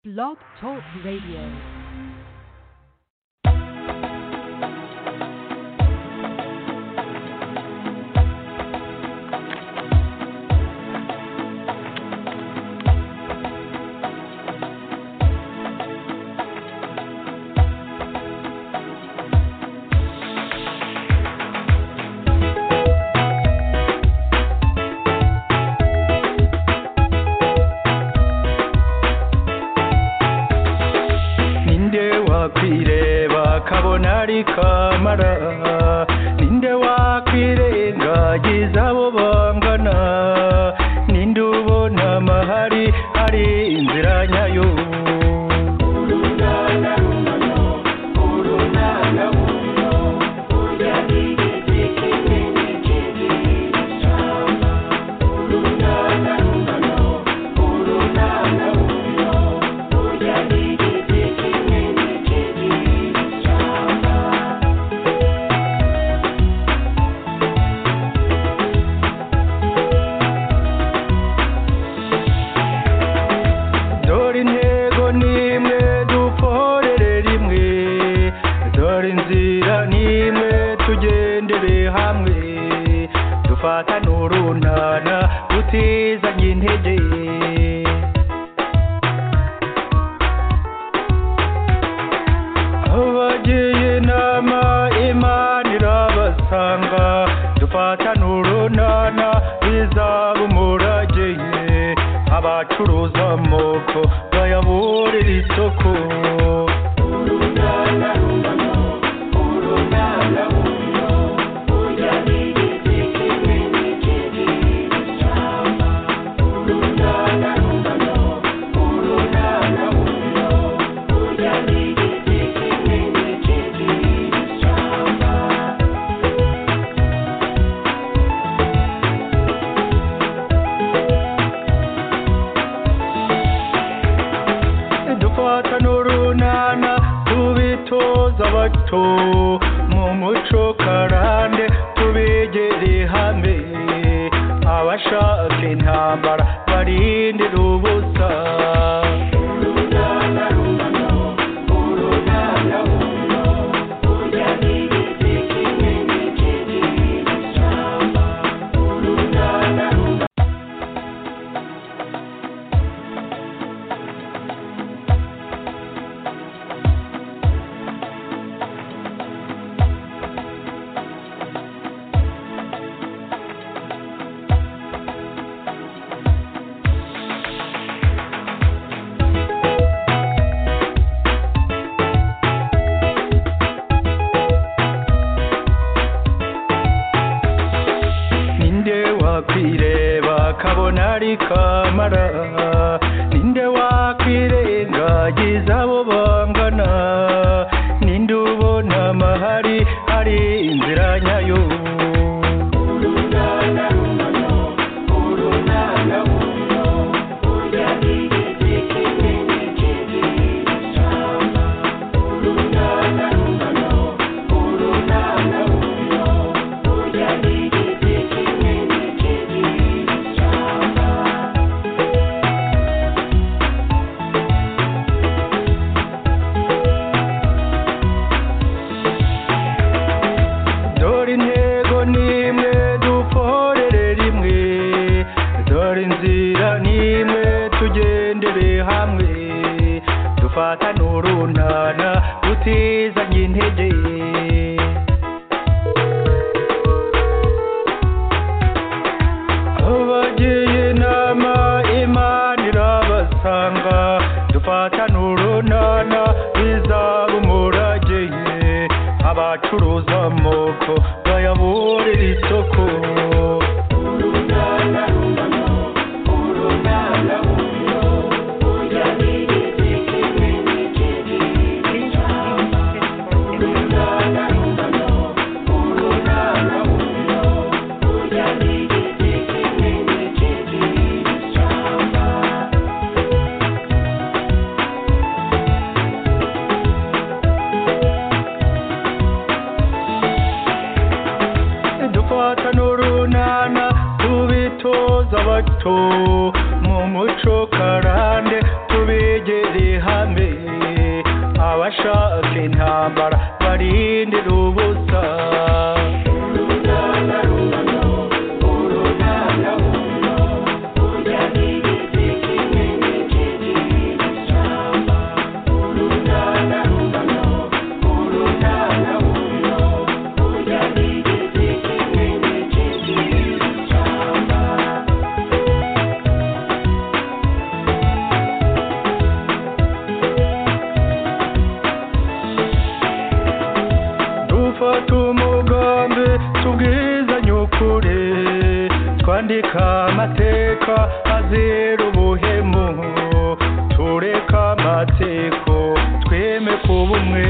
Blog Talk Radio. ninde wakwireba kabona ari kamara ninde wakwirengagiza abo bangana ninde ubona amahari hari inzira nyayo dore intego nimwe dukorere rimwe dore inzira nimwe tugendere hamwe dufatane urunana tutizanye intege abagiye inama imana irabasanga dufatane urunana bizaba umurage abacuruza amoko bayaburira isoko dufatane urunana tubitoza abato mu muco karande tubegere hamwe abashaka intambara barindira ubusa ninde wakwireba kabona ari kamara ninde wakwirengagiza abo bangana ninde ubona amahari hari inzira nyayo dore intego nimwe dukorere rimwe dore inzira nimwe tugendere hamwe dufatane urunana tutizanye intege abagiye inama imana irabasanga dufatane urunana bizaba umurage abacuruza amoko bayaburira isoko dufatane urunana tubitoza abato mu muco karande tubegere bashaka intambara barindira ubusa dufata umugambi tubwizanye ukuri twandika amateka azira ubuhemu tureka amateko tweme kuba umwe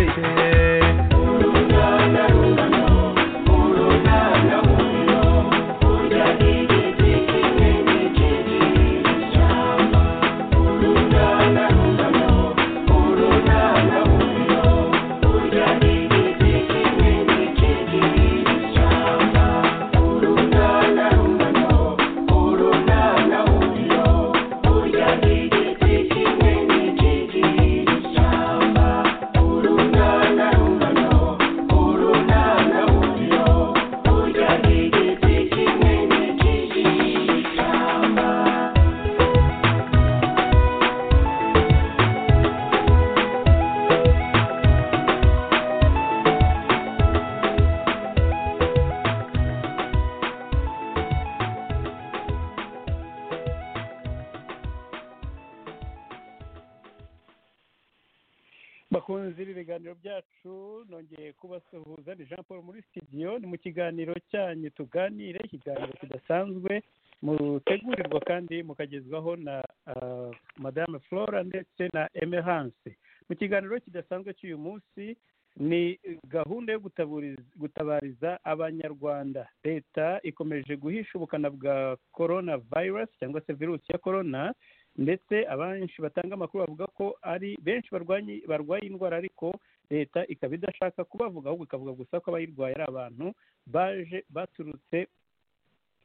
bakunzi b'ibiganiro byacu nongeye kubasuhuza ni jean paul muri studio ni mu kiganiro cyanyu tuganire ikiganiro kidasanzwe mutegurirwa kandi mukagezwaho na ah, madame flora ndetse na emerance mu kiganiro kidasanzwe cy'uyu munsi ni gahunda yo gutaburiz- gutabariza abanyarwanda leta ikomeje guhisha ubukana bwa corona virus cyangwa se virusi ya corona ndetse abenshi batanga amakuru bavuga ko ari benshi barwanye barwaye indwara ariko leta ikaba idashaka kubavuga ahubwo ikavuga gusa ko abayirwaye ari abantu baje baturutse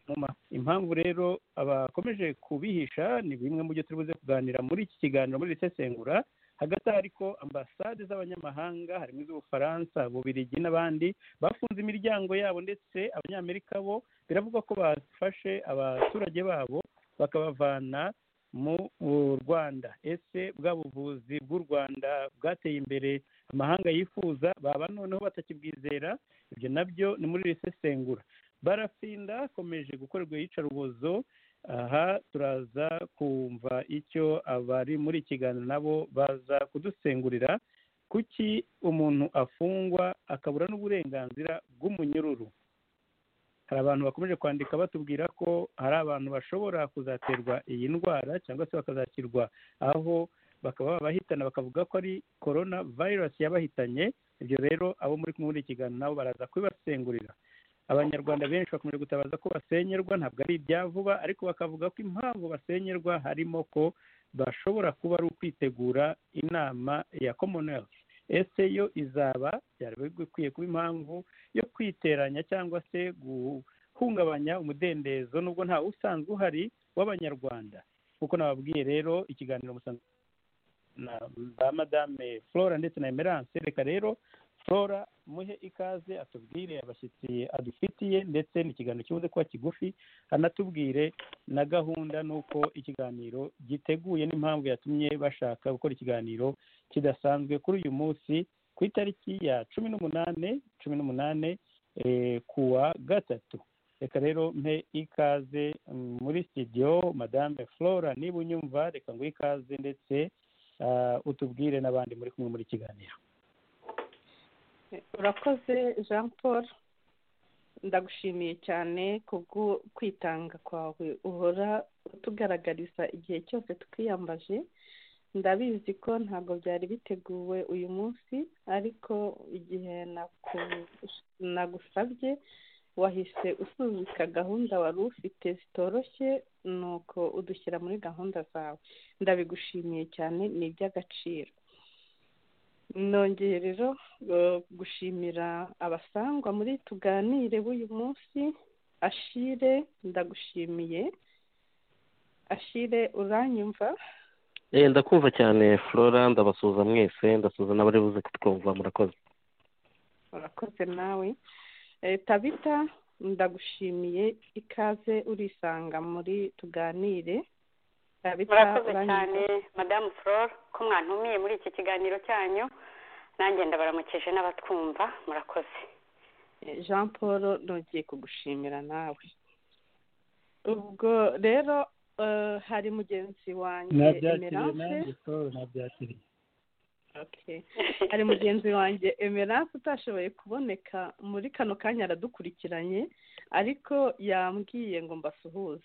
mu ma impamvu rero abakomeje kubihisha ni bimwe mu byo turi buze kuganira muri iki kiganiro muri iri sesengura hagati aho ariko ambasade z'abanyamahanga harimo iz'ubufaransa bubirigi n'abandi bafunze imiryango yabo ndetse abanyamerika bo biravugwa ko bafashe abaturage babo bakabavana mu Rwanda ese bwa buvuzi bw'u Rwanda bwateye imbere amahanga yifuza baba noneho batakibwizera ibyo nabyo ni muri iri sesengura barafinda akomeje gukorerwa iyicarubozo aha turaza kumva icyo abari muri iki kiganiro nabo baza kudusengurira kuki umuntu afungwa akabura n'uburenganzira bw'umunyururu hari abantu bakomeje kwandika batubwira ko hari abantu bashobora kuzaterwa iyi ndwara cyangwa se bakazakirwa aho bakaba babahitana bakavuga ko ari korona virusi yabahitanye ibyo rero abo muri kumwe muri iki kiganiro nabo baraza kubibasengurira abanyarwanda benshi bakomeje gutabaza ko basenyerwa ntabwo ari ibya vuba ariko bakavuga ko impamvu basenyerwa harimo ko bashobora kuba ari ukwitegura inama ya commonwealth ese yo izaba byari bikwiye kuba impamvu yo kwiteranya cyangwa se guhungabanya umudendezo nubwo nta usanzwe uhari w'abanyarwanda nk'uko nababwiye rero ikiganiro musanzwe na ba madame flora ndetse na emerance reka rero flora muhe ikaze atubwire abashyitsi adufitiye ndetse n'ikiganiro kibuze kuba kigufi anatubwire na gahunda n'uko ikiganiro giteguye n'impamvu yatumye bashaka gukora ikiganiro kidasanzwe kuri uyu munsi ku itariki ya cumi n'umunane cumi n'umunane eh, kuwa gatatu reka rero mpe ikaze mm, muri studio madame flora niba unyumva reka ngo ikaze ndetse ah, utubwire n'abandi muri kumwe muri kiganiro urakoze jean paul ndagushimiye cyane kubwo kwitanga kwawe uhora utugaragariza igihe cyose twiyambaje ndabizi ko ntabwo byari biteguwe uyu munsi ariko igihe naku- nagusabye wahise usuzika gahunda wari ufite zitoroshye nuko udushyira muri gahunda zawe ndabigushimiye cyane ni iby'agaciro nongeye rero eh, gushimira abasangwa muri tuganire b'uyu munsi ashire ndagushimiye ashire uranyumva Eh, ndakumva cyane flora ndabasuhuza mwese ndasuhuza n'abari buze kutwumva murakoze urakoze nawe Eh, tabita ndagushimiye ikaze urisanga muri tuganire tabita murakoze uranyita- cyane madamu flore ko mwantumiye muri iki kiganiro cyanyu nanjye ndabaramukije n'abatwumva murakoze Eh, jean paul nongeye kugushimira nawe ubwo rero eh, hari mugenzi wanjye nabyakiriye Emerance nanjye siporo nabyakiriye Okay. hari mugenzi wanjye emerance utashoboye kuboneka muri kano kanya aradukurikiranye ariko yambwiye ngo mbasuhuze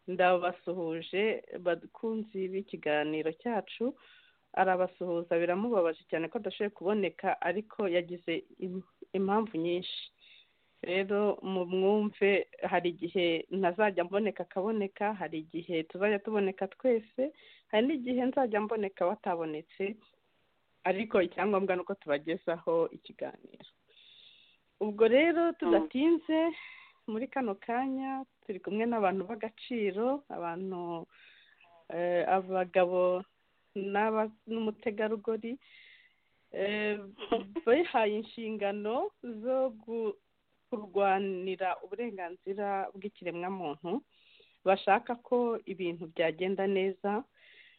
ndabasuhuje bakunzi b'ikiganiro cyacu arabasuhuza biramubabaje cyane ko adashoboye kuboneka ariko yagize im- impamvu nyinshi rero mu mwumve hari igihe ntazajya mboneka akaboneka hari igihe tuzajya tuboneka twese hari n'igihe nzajya mboneka batabonetse ariko icyangombwa ni uko tubagezaho ikiganiro ubwo rero tudatinze muri kano kanya turi kumwe n'abantu b'agaciro abantu eh, abagabo n'aba- n'umutegarugori eh, bihaye inshingano zo gu- kurwanira uburenganzira bw'ikiremwamuntu bashaka ko ibintu byagenda neza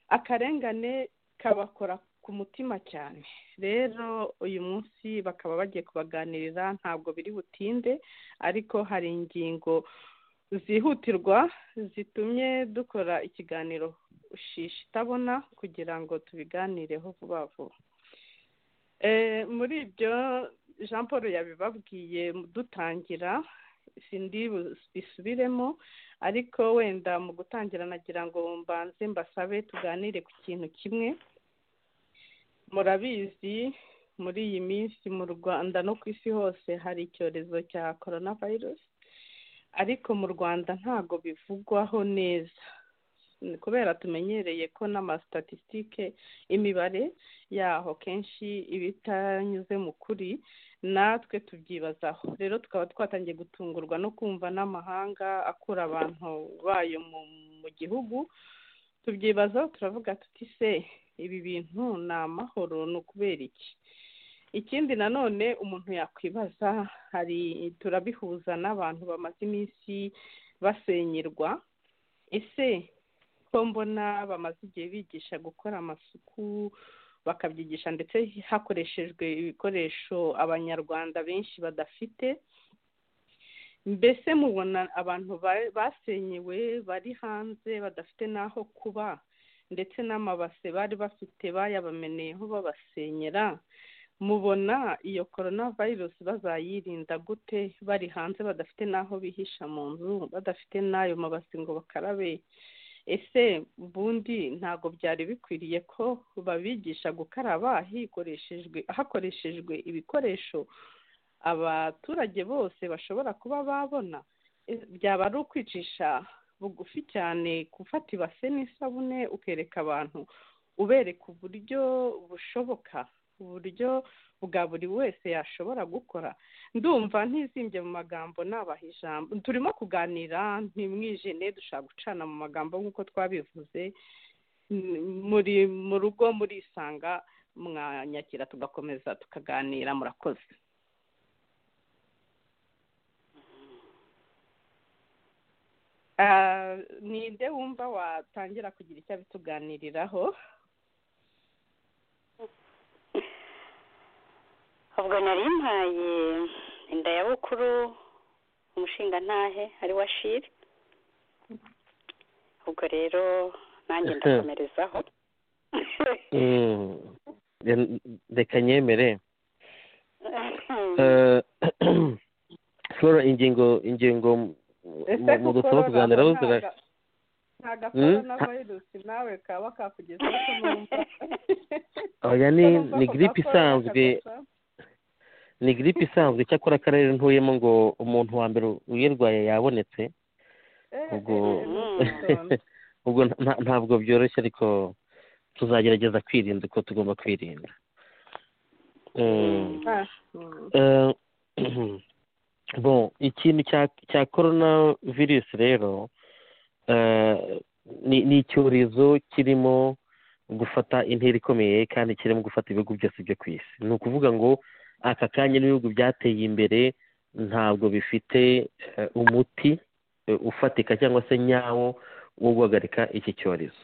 akarengane kabakora ku mutima cyane rero uyu munsi bakaba bagiye kubaganirira ntabwo biri butinde ariko hari ingingo zihutirwa zitumye dukora ikiganiro ushisha itabona kugira ngo tubiganireho vuba vuba Eh, muri ibyo jean paul yabibabwiye dutangira sindi bu- bisubiremo ariko wenda mu gutangira nagira ngo mbanze mbasabe tuganire ku kintu kimwe murabizi muri iyi minsi mu rwanda no ku isi hose hari icyorezo cya korona virusi ariko mu rwanda ntago bivugwaho neza Ni kubera tumenyereye ko n'amasitatisitike imibare yaho kenshi iba itanyuze mu kuri natwe tubyibazaho rero tukaba twatangiye gutungurwa no kumva n'amahanga akura abantu bayo mu, mu gihugu tubyibazaho turavuga tuti se ibi bintu ni amahoro ni ukubera iki ikindi nanone umuntu yakwibaza hari turabihuza n'abantu bamaze iminsi basenyerwa ese ko mbona bamaze igihe bigisha gukora amasuku bakabyigisha ndetse hakoreshejwe ibikoresho abanyarwanda benshi badafite mbese mubona abantu ba- basenyewe bari hanze badafite n'aho kuba ndetse n'amabase bari bafite bayabameneyeho babasenyera mubona iyo korona virusi bazayirinda gute bari hanze badafite n'aho bihisha mu nzu badafite n'ayo mabase ngo bakarabe ese ubundi ntabwo byari bikwiriye ko babigisha gukaraba hikoreshejwe hakoreshejwe ibikoresho abaturage bose bashobora kuba babona E- byaba ari ukwicisha bugufi cyane gufata ibase n'isabune ukereka abantu ubereka uburyo bushoboka uburyo bwa buri wese yashobora gukora ndumva ntizimbye mu magambo nabaha ijambo turimo kuganira ntimwijene dushaka gucana mu magambo nk'uko twabivuze M- muri mu rugo murisanga mwanyakira tugakomeza tukaganira murakoze Ah, ninde wumva watangira kugira icyo abituganiriraho ubwo nari mpaye inda ya bukuru umushingantahe ari wa shiri ubwo rero nanjye ndakomerezaho Mm, re- reka nyemere Eh, flora ingingo ingingo mu- ese mu kuko dusaba kuganiraho zira nta Hmm? gakorona virusi nawe kaba kakugeza ko numva oya ni ni giripe isanzwe ni giripe isanzwe icyakora akarere ntuyemo ngo umuntu wa mbere uyirwaye yabonetse ubwo ubwo nta- ntabwo byoroshye ariko tuzagerageza kwirinda uko tugomba kwirinda Mm. Eh, bon ikintu cya cya korona virusi rero eh, ni ni icyorezo kirimo gufata intera ikomeye kandi kirimo gufata ibihugu byose byo ku isi ni ukuvuga ngo aka kanya n'ibihugu byateye imbere ntabwo bifite eh, umuti eh, ufatika cyangwa se nyawo wo guhagarika iki cyorezo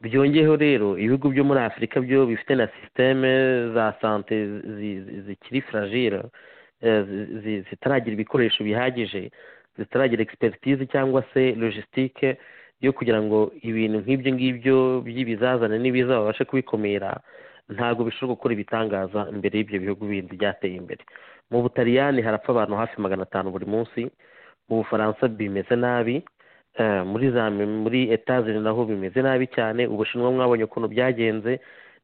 byongeyeho rero ibihugu byo muri afurika byo bifite na sisiteme za sante zi- zi- zikiri fragile eh, zi- zi- zitaragira ibikoresho bihagije zitaragira expertise cyangwa se logistique yo kugira ngo ibintu nk'ibyo ngibyo by'ibizazane n'ibiza babashe kubikumira ntabwo bishobora gukora ibitangaza imbere y'ibyo bihugu bindi byateye imbere mu butaliyani harapfa abantu hafi magana atanu buri munsi mu bufaransa bimeze nabi eh, muri za muri etazini naho bimeze nabi cyane ubushinwa mwabonye ukuntu byagenze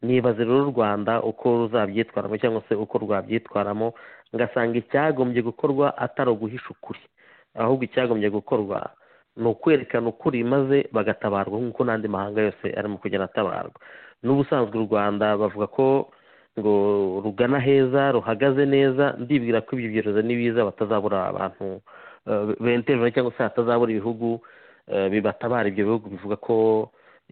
nibaze rero u rwanda uko ruzabyitwaramo cyangwa se uko rwabyitwaramo ngasanga icyagombye gukorwa atari uguhisha ukuri ahubwo icyagombye gukorwa ni ukwerekana ukuri maze bagatabarwa nk'uko n'andi mahanga yose arimo kugenda atabarwa n'ubusanzwe u rwanda bavuga ko ngo rugana heza ruhagaze neza ndibwira ko ibyo byorezo n'ibiza batazabura abantu eh, benterura cyangwa se hatazabura ibihugu eh, bibatabara ibyo bihugu bivuga ko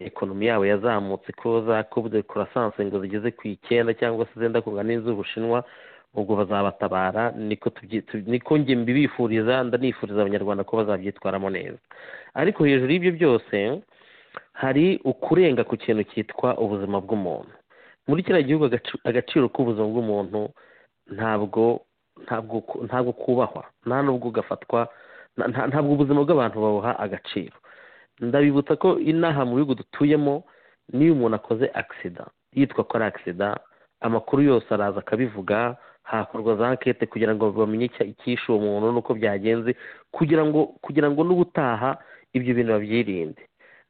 ekonomi yabo yazamutse ko za kubde croissance ngo zigeze ku icyenda cyangwa se zenda kungana n'iz'ubushinwa ubwo bazabatabara niko tubyi- tu- niko njye mbibifuriza ndanifuriza abanyarwanda ko bazabyitwaramo neza ariko hejuru y'ibyo byose hari ukurenga ku kintu cyitwa ubuzima bw'umuntu muri kiriya gihugu agacu- agaciro k'ubuzima bw'umuntu ntabwo ntabwo ku- ntabwo kubahwa nta nubwo ugafatwa nta- nta- ntabwo ubuzima bw'abantu babuha agaciro ndabibutsa ko inaha mu bihugu dutuyemo n'iyo umuntu akoze agisida yitwa ko ari agisida amakuru yose araza akabivuga hakorwa za ankete kugira ngo bamenye icya- icyishe uwo muntu n'uko byagenze kugira ngo kugira ngo n'ubutaha ibyo bintu babyirinde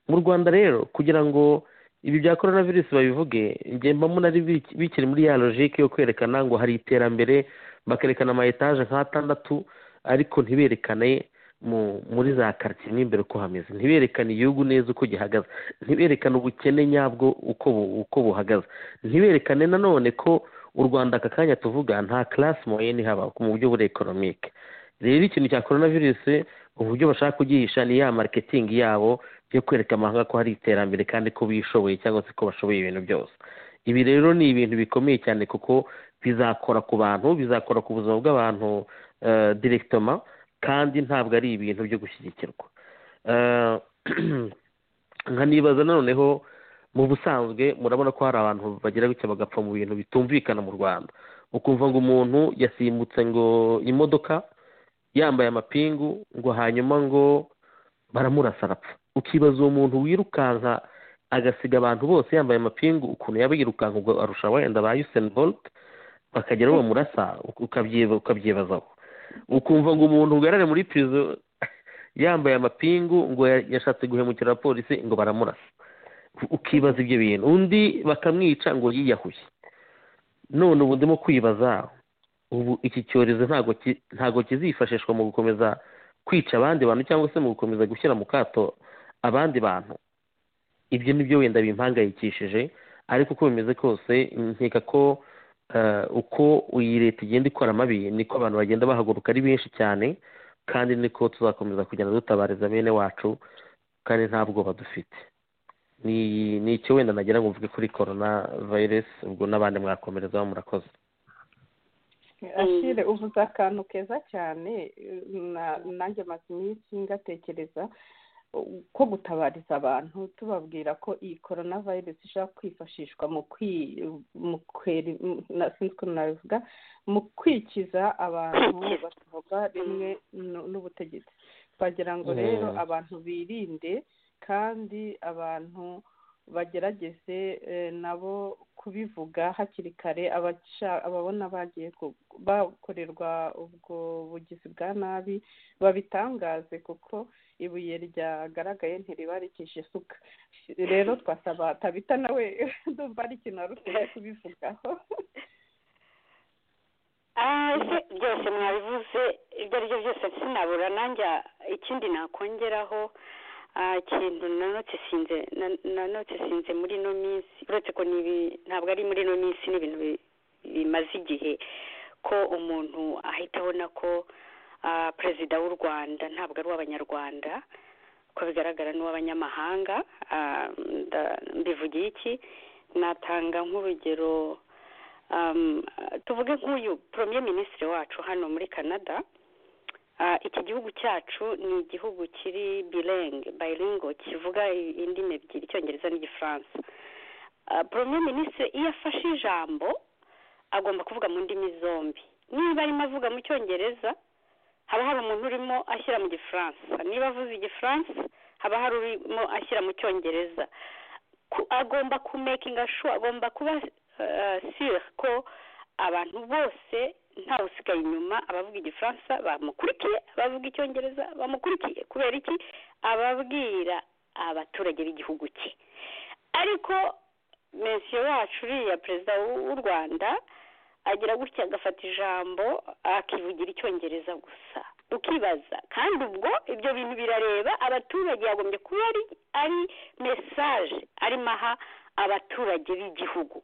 mu rwanda rero kugira ngo ibi bya korona virusi babivuge njye mbamo nari biki- bikiri muri ya logike yo kwerekana ngo hari iterambere bakerekana ama etaje nk'atandatu ariko ntiberekane mu muri za karitsiye mo imbere uko hameze ntiberekane igihugu neza uko gihagaze ntiberekane ubukene nyabwo uko bu- uko buhagaze ntiberekane nanone ko u rwanda aka kanya tuvuga nta karasi moyeni haba mu buryo buri ekonomike rero ikintu cya korona virusi uburyo bashaka kugihisha ni ya mariketingi yabo yo kwereka amahanga ko hari iterambere kandi ko bishoboye cyangwa se ko bashoboye ibintu byose ibi rero ni ibintu bikomeye cyane kuko bizakora ku bantu bizakora ku buzima bw'abantu eh, directement kandi ntabwo ari ibintu byo gushyigikirwa Eh, nkanibaza nanoneho mu busanzwe murabona ko hari abantu bagira gutya bagapfa mu bintu bitumvikana mu rwanda ukumva ngo umuntu yasimbutse ngo imodoka yambaye amapingu ngo hanyuma ngo baramurasa arapfa ukibaza uwo muntu wirukanka agasiga abantu bose yambaye amapingu ukuntu yaba yirukanka ubwo arusha wenda ba Usain Bolt bakagera aho bamurasa ukabyiba- ukabyibazaho ukumva ngo umuntu ugarare muri prison yambaye amapingu ngo ya- yashatse guhemukira abapolisi ngo baramurasa U- ukibaza ibyo bintu undi bakamwica ngo yiyahuye none ubu ndimo kwibaza ubu iki cyorezo ntago ki- ntago kizifashishwa mu gukomeza kwica abandi bantu cyangwa se mu gukomeza gushyira mu kato abandi bantu ibyo nibyo wenda bimpangayikishije ariko uko bimeze kose nkeka ko eh, uko iyi leta igenda ikora amabi niko abantu bagenda bahaguruka ari benshi cyane kandi niko tuzakomeza kugenda dutabariza bene wacu kandi nta bwoba dufite ni ni icyo wenda nagira ngo mvuge kuri korona vayiresi ubwo n'abandi mwakomerezaho murakoze ashire uvuze akantu keza cyane na- nanjye maze iminsi ngatekereza uh, ko gutabariza abantu tubabwira ko iyi korona virusi ishobora kwifashishwa mu kwi mu kweri mu- na- sinzi ukuntu nabivuga mu kwikiza abantu batavuga rimwe nu- n'ubutegetsi twagira ngo rero Mm. abantu birinde kandi abantu bagerageze eh, nabo kubivuga hakiri kare abaca- ababona bagiye ku- bakorerwa ubwo bugizi bwa nabi babitangaze kuko ibuye ryagaragaye ntiriba rikishe isuka rero twasaba tabita nawe ndumva ari ikintu wari usigaye kubivugaho Ah, ese byose mwabivuze ibyo ari byo byose sinabura nanjye ikindi nakongeraho ah, ikintu nanotisinze nanotisinze muri ino minsi uretse ko ni ibi- ntabwo ari muri ino minsi ni ibintu bi- bimaze igihe ko umuntu ahita abona ko ah, perezida w'u rwanda ntabwo ari uw'abanyarwanda uko bigaragara n'uw'abanyamahanga mbivugiye iki natanga nk'urugero tuvuge nk'uyu poromiye minisitiri wacu hano muri canada iki gihugu cyacu ni igihugu kiri birenge bayiringo kivuga indimi ebyiri icyongereza n'igifaransa poromiye minisitiri iyo afashe ijambo agomba kuvuga mu ndimi zombi niba arimo avuga mu cyongereza haba hari umuntu urimo ashyira mu gifaransa niba avuze igifaransa haba hari urimo ashyira mu cyongereza agomba kumekinga shu agomba kuba sire ko abantu bose ntawe usigaye inyuma abavuga igifaransa bamukurikiye abavuga icyongereza bamukurikiye kubera iki ababwira abaturage b'igihugu cye ariko mensiyo yacu uriya perezida w'u rwanda agira gutya agafata ijambo akivugira icyongereza gusa ukibaza kandi ubwo ibyo bintu birareba abaturage yagombye kuba ari mesaje arimo aha abaturage b'igihugu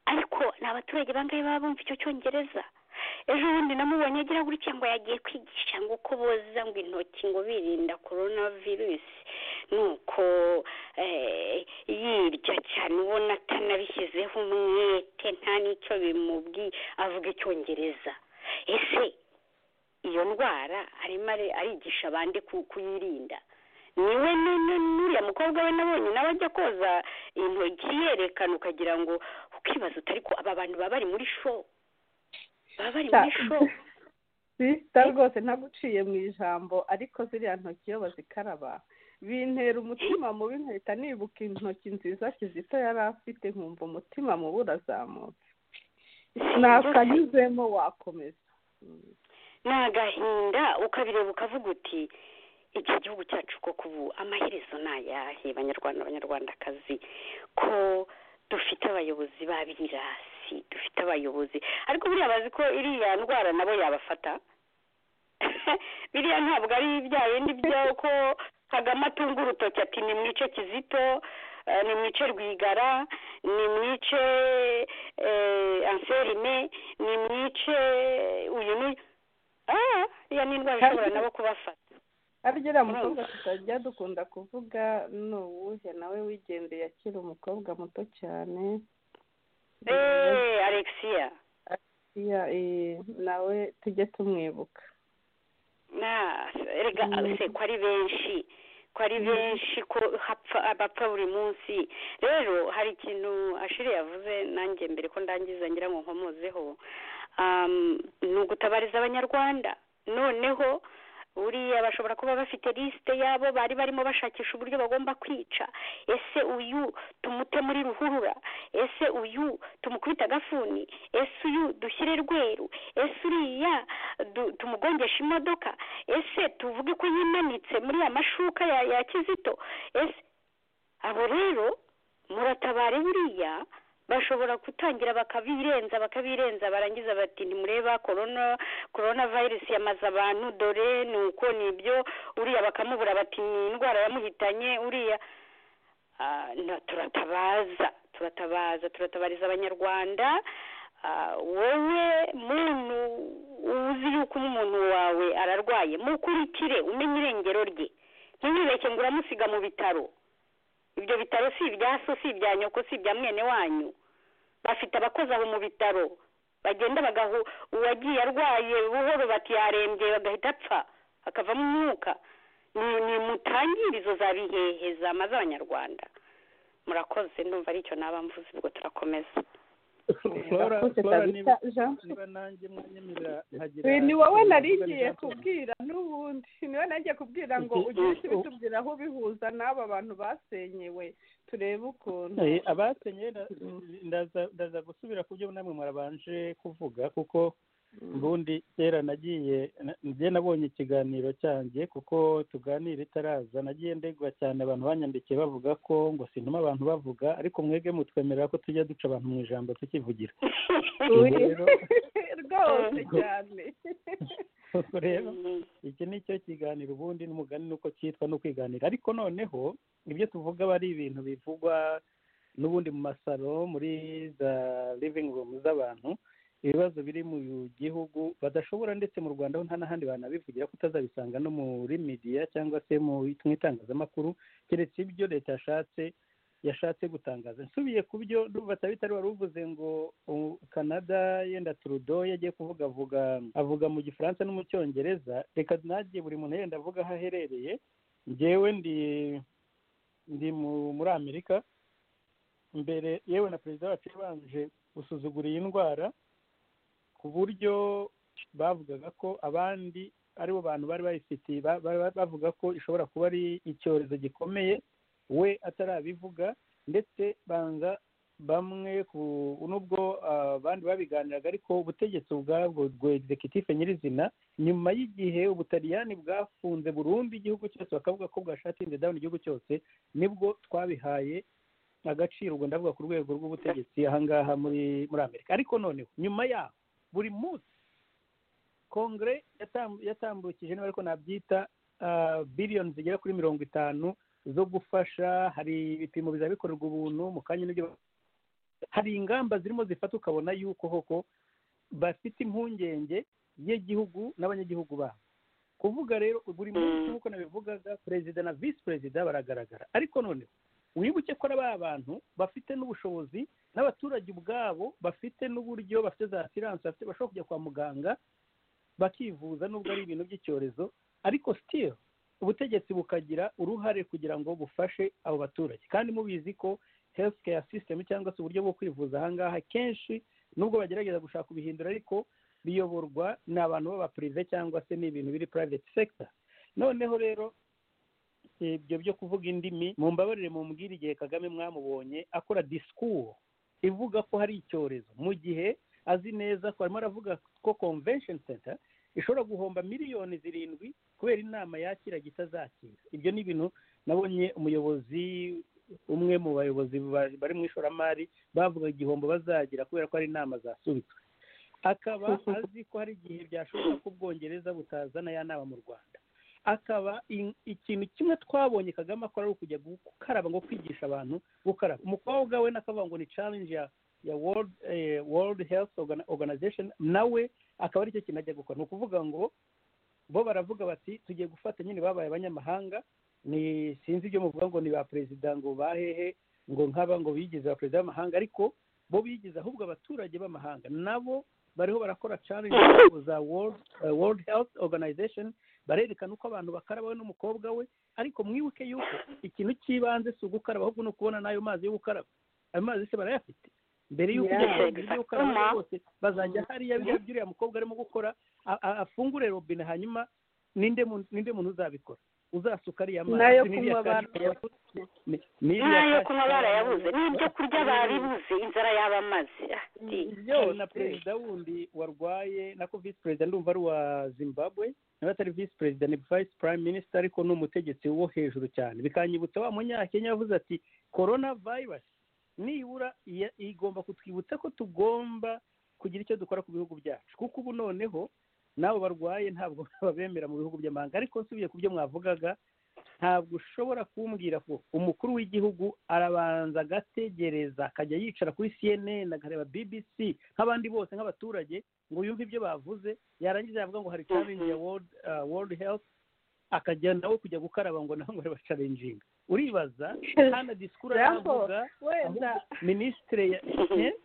ariko ni abaturage bangahe baba bumva icyo cyongereza ejo bundi namubonye agira gutya ngo yagiye kwigisha ngo uko boza ngo intoki ngo birinda korona virusi nuko yirya cyane ubona atanabishyizeho umwete nta n'icyo bimubwiye avuga icyongereza ese iyo ndwara arimo arigisha abandi kuyirinda niwe n'uriya mukobwa we nabonye nawe ajya koza intoki yerekana ukagira ngo ukibaza utari ko aba bantu baba bari muri sho baba bari muri sho sisita rwose ntaguciye mu ijambo ariko ziriya ntoki iyo bazikaraba bintera umutima mubi nkahita nibuka intoki nziza kizito yari afite nkumva umutima mubi urazamutse ntakanyuzemo wakomeza ni agahinda ukabireba ukavuga uti iki gihugu cyacu koko ubu amaherezo ni ayahe banyarwanda abanyarwandakazi ko dufite abayobozi b'abirasi dufite abayobozi ariko buriya bazi ko iriya ndwara nabo yabafata biriya ntabwo ari bya bindi byaho ko kagame atunga urutoki ati ni mwice kizito ni mwice rwigara ni mwice anserime ni mwice uyu n'uyu iriya ni indwara ishobora nabo kubafata harya mukobwa tutajya dukunda kuvuga ni uwuhe nawe wigendeye akiri umukobwa muto cyane eee alexia alexia nawe tujye tumwibuka rega ko ari benshi ko ari benshi ko bapfa buri munsi rero hari ikintu ashiri yavuze nanjye mbere ko ndangiza ngira ngo nkomozeho ni ugutabariza abanyarwanda noneho buriya bashobora kuba bafite lisite yabo bari barimo bashakisha uburyo bagomba kwica ese uyu tumute muri ruhurura ese uyu tumukubita agafuni ese uyu dushyire rweru ese uriya tumugongesha imodoka ese tuvuge ko yimanitse muri ya mashuka ya kizito ese abo rero muratabare buriya bashobora gutangira bakabirenza bakabirenza barangiza bati ntimureba korona korona virusi yamaze abantu dore ni uko nibyo uriya bakamubura bati ni indwara yamuhitanye uriya turatabaza turatabaza turatabariza abanyarwanda wowe muntu uzi yuko umuntu wawe ararwaye mukurikire umenye irengero rye ntiwibeshye ngo uramusiga mu bitaro ibyo bitaro si ibya so si ibya nyoko si ibya mwene wanyu bafite abakozi aho mu bitaro bagenda bagaha uwagiye arwaye buhoro bati yarembye bagahita apfa akavamo umwuka ni mutangirizo za bihehe zamaze abanyarwanda murakoze ndumva aricyo naba mvuze ubwo turakomeza ni wowe narigiye kubwira n'ubundi ni wowe nagiye kubwira ngo ugire icyo ubitubwira aho ubihuza n'aba bantu basenyewe turebe ukuntu abasenyewe ndaza gusubira ku byo namwe murabanje kuvuga kuko ubundi kera nagiye njye nabonye ikiganiro cyanjye kuko tuganira itaraza nagiye ndegwa cyane abantu banyandikiye bavuga ko ngo sintuma abantu bavuga ariko mwebwe mutwemerera ko tujya duca abantu mu ijambo tukivugira rwose cyane rero iki ni cyo kiganiro ubundi n'umugani nuko cyitwa no kwiganira ariko noneho ibyo tuvuga aba ari ibintu bivugwa n'ubundi mu masaro muri za livingi rumu z'abantu ibibazo biri mu gihugu badashobora ndetse mu rwanda ho nta n'ahandi banabivugira ko utazabisanga no muri midiya cyangwa se mu mu itangazamakuru keretse ibyo leta yashatse yashatse gutangaza nsubiye ku byo batari bitari wari uvuze ngo canada yenda turudo yagiye kuvuga avuga avuga mu gifaransa no mu cyongereza reka nagiye buri muntu yenda avuga aho aherereye ngewe ndi ndi muri amerika mbere yewe na perezida wacu yabanje gusuzugura iyi ndwara ku buryo bavugaga ko abandi aribo bantu bari bayifitiye bavuga ko ishobora kuba ari icyorezo gikomeye we atarabivuga ndetse banza bamwe n'ubwo abandi babiganiraga ariko ubutegetsi ubwabwo executive nyirizina nyuma y'igihe ubutaliyani bwafunze burundu igihugu cyose bakavuga ko bwashatinze dawuni igihugu cyose nibwo twabihaye agaciro ubwo ndavuga ku rwego rw'ubutegetsi ahangaha muri muri amerika ariko noneho nyuma yaho buri munsi kongere yatambukije niba ariko nabyita biliyoni zigera kuri mirongo itanu zo gufasha hari ibipimo bizaba bikorerwa ubuntu mu kanya n'ibyo hari ingamba zirimo zifata ukabona yuko koko bafite impungenge y'igihugu n'abanyagihugu babo kuvuga rero buri munsi nk'uko nabivugaga perezida na visi perezida baragaragara ariko noneho wibuke ko ari ba bantu bafite n'ubushobozi n'abaturage ubwabo bafite n'uburyo bafite za siranse bashobora kujya kwa muganga bakivuza n'ubwo ari ibintu by'icyorezo ariko sitiri ubutegetsi bukagira uruhare kugira ngo bufashe abo baturage kandi mubizi ko health care system cyangwa se uburyo bwo kwivuza ahangaha kenshi nubwo bagerageza gushaka kubihindura ariko biyoborwa n'abantu b'abapurive cyangwa se n'ibintu biri private sector noneho rero ibyo byo kuvuga indimi mumbabarire mumbwire igihe kagame mwamubonye akora disikuru ivuga ko hari icyorezo mu gihe azi neza ko arimo aravuga ko convention center ishobora guhomba miliyoni zirindwi kubera inama yakira itazakira ibyo ni ibintu nabonye umuyobozi umwe mu bayobozi bari mu ishoramari bavuga igihombo bazagira kubera ko hari inama zasubitswe akaba azi ko hari igihe byashoboka ko ubwongereza butazana ya nama mu rwanda akaba ikintu kimwe twabonye kagame akora ari ukujya gukaraba ngo kwigisha abantu gukaraba umukobwa we n'akavuga ngo ni challenge ya ya world world health organization nawe akaba aricyo kintu ajya gukora ni ukuvuga ngo bo baravuga bati tugiye gufata nyine babaye abanyamahanga ni sinzi ibyo muvuga ngo ni ba perezida ngo bahehe ngo nk'aba ngo bigize ba perezida b'amahanga ariko bo bigize ahubwo abaturage b'amahanga nabo bariho barakora challenge za world world health organization barerekana uko abantu bakaraba we n'umukobwa we ariko mwibuke yuko ikintu cy'ibanze si ugukaraba ahubwo ni ukubona n'ayo mazi yo gukaraba ayo mazi se barayafite mbere y'uko ujya gukaraba rwose bazajya hariya biriya by'uriya mukobwa arimo gukora afungure robine hanyuma ninde muntu uzabikora uzasuka ariya mazi n'ayo kunywa barayabuze n'ayo kunywa barayabuze n'ibyo kurya baribuze inzara yaba mazi na perezida wundi warwaye nako visi perezida ndumva ari uwa zimbabwe nawe atari visi perezida ni visi prime minisita ariko ni umutegetsi wo hejuru cyane bikanyibutsa wa munyakenya yavuze ati korona vayirasi nibura igomba kutwibutsa ko tugomba kugira icyo dukora ku bihugu byacu kuko ubu noneho n'abo barwaye ntabwo babemera mu bihugu by'amahanga ariko nsubiye ku byo mwavugaga ntabwo ushobora kumbwira ko umukuru w'igihugu arabanza agategereza akajya yicara kuri cnn akareba bbc nk'abandi bose nk'abaturage ngo yumve ibyo bavuze yarangiza yavuga ngo hari challenge ya world health akajya nawe kujya gukaraba ngo nawe ngo areba challenging uribaza hano disikuru aravuga minisitire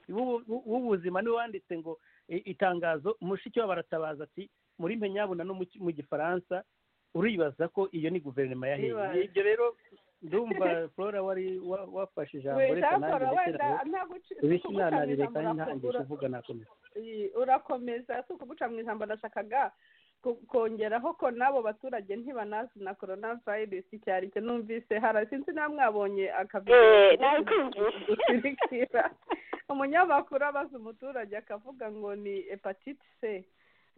w'ubuzima niwe wanditse ngo itangazo mushiki we baratabaza ati muri mpenyabuna no mu gifaransa uribaza ko iyo ni guverinoma yahiye ibyo rero ndumva flora wari wafashe ijambo reka nanjye ndetse ubisinanarire kandi ntangije kuvuga nakomeza urakomeza si ukuguca mu ijambo nashakaga kongeraho ko n'abo baturage ntibanazi na korona virusi icyo ari cyo numvise hari sinzi nawe mwabonye akabyirikira umunyamakuru abaza umuturage akavuga ngo ni hepatite c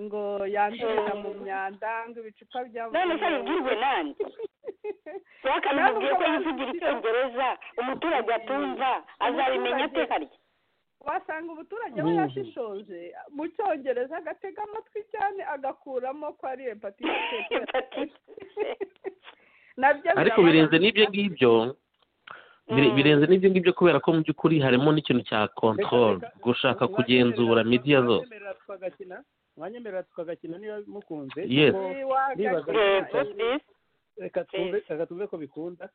ngo yandurira mu myanda ngo ibicupa by'amazi none se bibwirwe nande wakamubwiye ko yivugira icyongereza umuturage atumva azabimenya ate harya wasanga umuturage we yashishoje mu cyongereza agatega amatwi cyane agakuramo ko ari hepatite ariko birenze n'ibyo ngibyo Bire- birenze n'ibyo ngibyo kubera ko mu by'ukuri harimo n'ikintu cya control Reka- reka- gushaka mwanyemerera- kugenzura media zose mwanyemerera tukagakina mwanyemerera tukagakina niba mukunze Yes. kuko Nibaza- yego bisi reka twumve reka twumve ko bikunda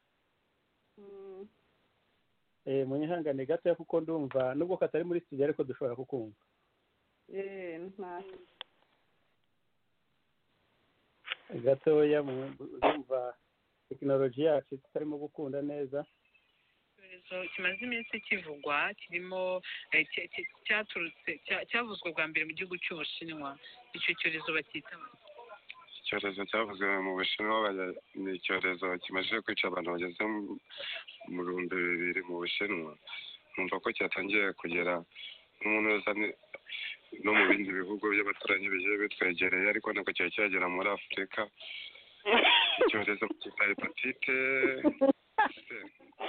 Mm. eh munyihangane gatoya kuko ndumva nubwo katari muri studio ariko dushobora kukumva Eh, nta- gatoya mu- ndumva tekinoloji yacu tutarimo gukunda neza icyorezo kimaze iminsi kivugwa kirimo eh, cya- cya- cyaturutse cya- cyavuzwe bwa mbere mu gihugu cy'ubushinwa icyo cyorezo bacyita icyorezo cyavuzwe mu bushinwa baya- ni icyorezo kimaze kwica abantu bageze mu- mu bihumbi bibiri mu bushinwa numva ko cyatangiye kugera n'umuntu wese ani- no mu bindi bihugu by'abaturanyi bigiye bitwegereye ariko ntabwo cyari cyagera muri afurika icyorezo cya hepatite se,